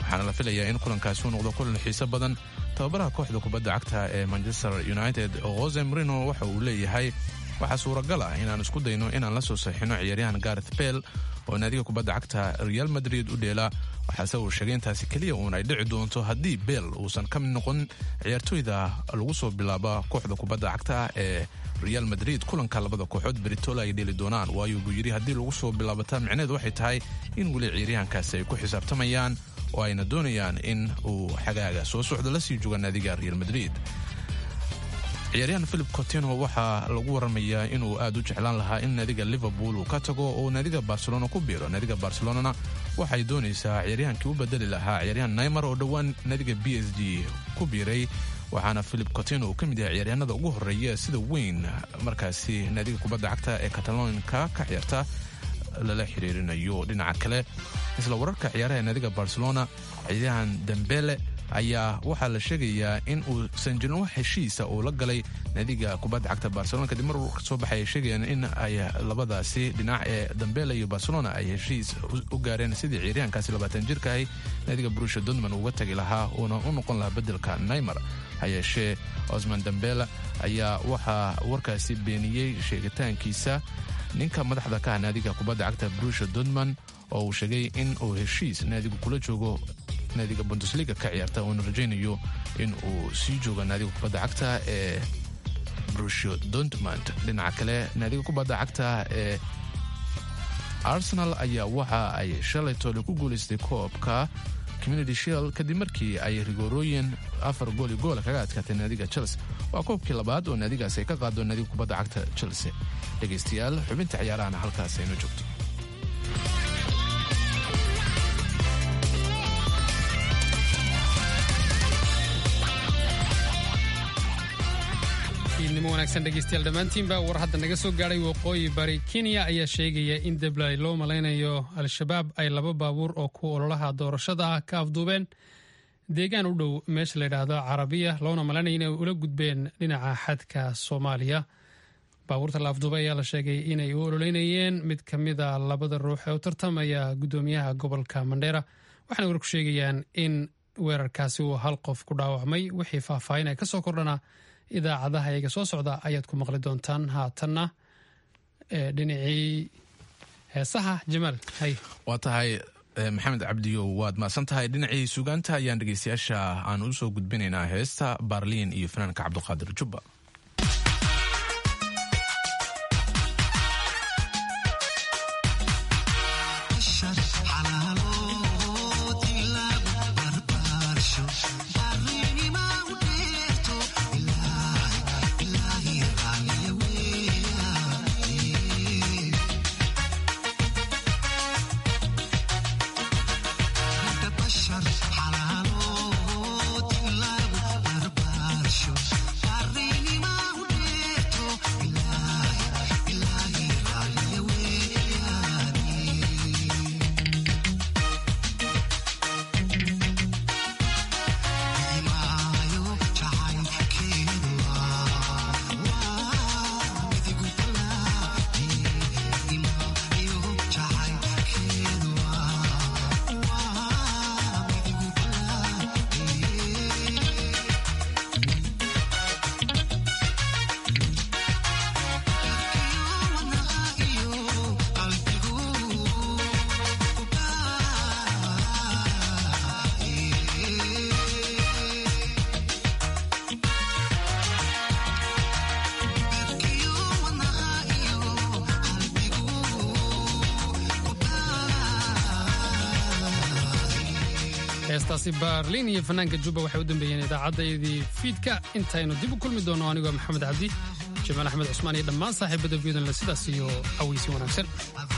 waxaana la filayaa in kulankaasi uu noqdo kulan xiiso badan tababaraha kooxda kubadda cagta ee manchester united jose marino waxa uu leeyahay waxaa suuragal ah inaan isku dayno inaan la soo saxino ciyaaryahan gareth bell oo naadiga kubadda cagta real madrid u dheela waxaase uu sheegay intaasi keliya uun ay dhici doonto haddii bell uusan ka mid noqon ciyaartooyda lagu soo bilaaba kooxda kubadda cagta ee real madrid kulanka labada kooxood beritola ay dheeli doonaan waayo buu yidhi haddii lagu soo bilaabata micneheedu waxay tahay in weli ciyaaryahankaasi ay ku xisaabtamayaan oo ayna doonayaan in uu xagaaga soo socdo la sii jooga naadiga real madrid ciyaaryahan philip cotino waxaa lagu waramayaa inuu aad u jeclaan lahaa in naadiga liverpool uu ka tago oo naadiga barcelona ku biiro naadiga barcelonana waxay doonaysaa ciyaaryahankii u bedeli lahaa ciyaaryahan naymar oo dhowaan naadiga b s g ku biiray waxaana philip cotino uu ka mid yahay ciyaaryahanada ugu horeeya sida weyn markaasi naadiga kubadda cagta ee katalonka ka ciyaarta lala xiriirinayo dhinaca kale isla wararka ciyaaraha naadiga barcelona ciyaaryahan dembele ayaa waxaa la sheegayaa in uusan jirin wax heshiisa uu la galay naadiga kubadda cagta barcelona kadib mar soo baxay ay sheegayaan in ay labadaasi dhinac ee dambele iyo barcelona ay heshiis u gaareen sidii ciyaaryahankaasi labaatan jirka ahi naadiga brusha dortmund uga tagi lahaa uuna u noqon lahaa bedelka neymar ha yeeshee osman dambele ayaa waxaa warkaasi beeniyey sheegitaankiisa ninka madaxda ka ah naadiga kubadda cagta brusha dortmund oo uu sheegay in uu heshiis naadigu kula joogo naadiga bundesliga ka ciyaarta uuna rajaynayo in uu sii joogo naadiga kubadda cagta ee brusho dortmund dhinaca kale naadiga kubadda cagta ee arsenal ayaa waxa ay shalay toole ku guulaystay koobka community shield kadib markii ay rigoorooyin afar gooli goola kaga adkaatay naadiga chelsea waa koobkii labaad oo naadigaas ay ka qaado naadiga kubadda cagta chelsea dhegaystayaal xubinta ciyaarahana halkaas aynu joogto nimo wanaagsan dhegeystayaal dhammaantiinba war hadda naga soo gaadhay waqooyi bari kenya ayaa sheegaya in deblay loo malaynayo al-shabaab ay laba baabuur oo ku ololaha doorashada ah ka afduubeen deegaan u dhow meesha layidhaahdo carabiya loona malaynaya inay ula gudbeen dhinaca xadka soomaaliya baabuurta la afduubay ayaa la sheegay inay u ololeynayeen mid ka mida labada ruux ee u tartamaya guddoomiyaha gobolka mandheera waxaana warku sheegayaan in weerarkaasi uu hal qof ku dhaawacmay wixii faahfaahin ay ka soo kordhana idaacadaha iyaga soo socda ayaad ku maqli doontaan haatanna dhinacii heesaha jamaal hay waa tahay maxamed cabdiyow waad maasan tahay dhinacii sugaanta ayaan dhegeystayaasha aan u soo gudbinaynaa heesta baarliin iyo fanaanka cabduqaadir jubba heestaasi baarliin iyo fanaanka jubba waxay u dambeeyeen idaacaddayadii fiidka intaynu dib u kulmi doono anigoo maxamed cabdi jamaal axmed cusmaan iyo dhammaan saaxiibada viodonle sidaas iyo cawaysi wanaagsan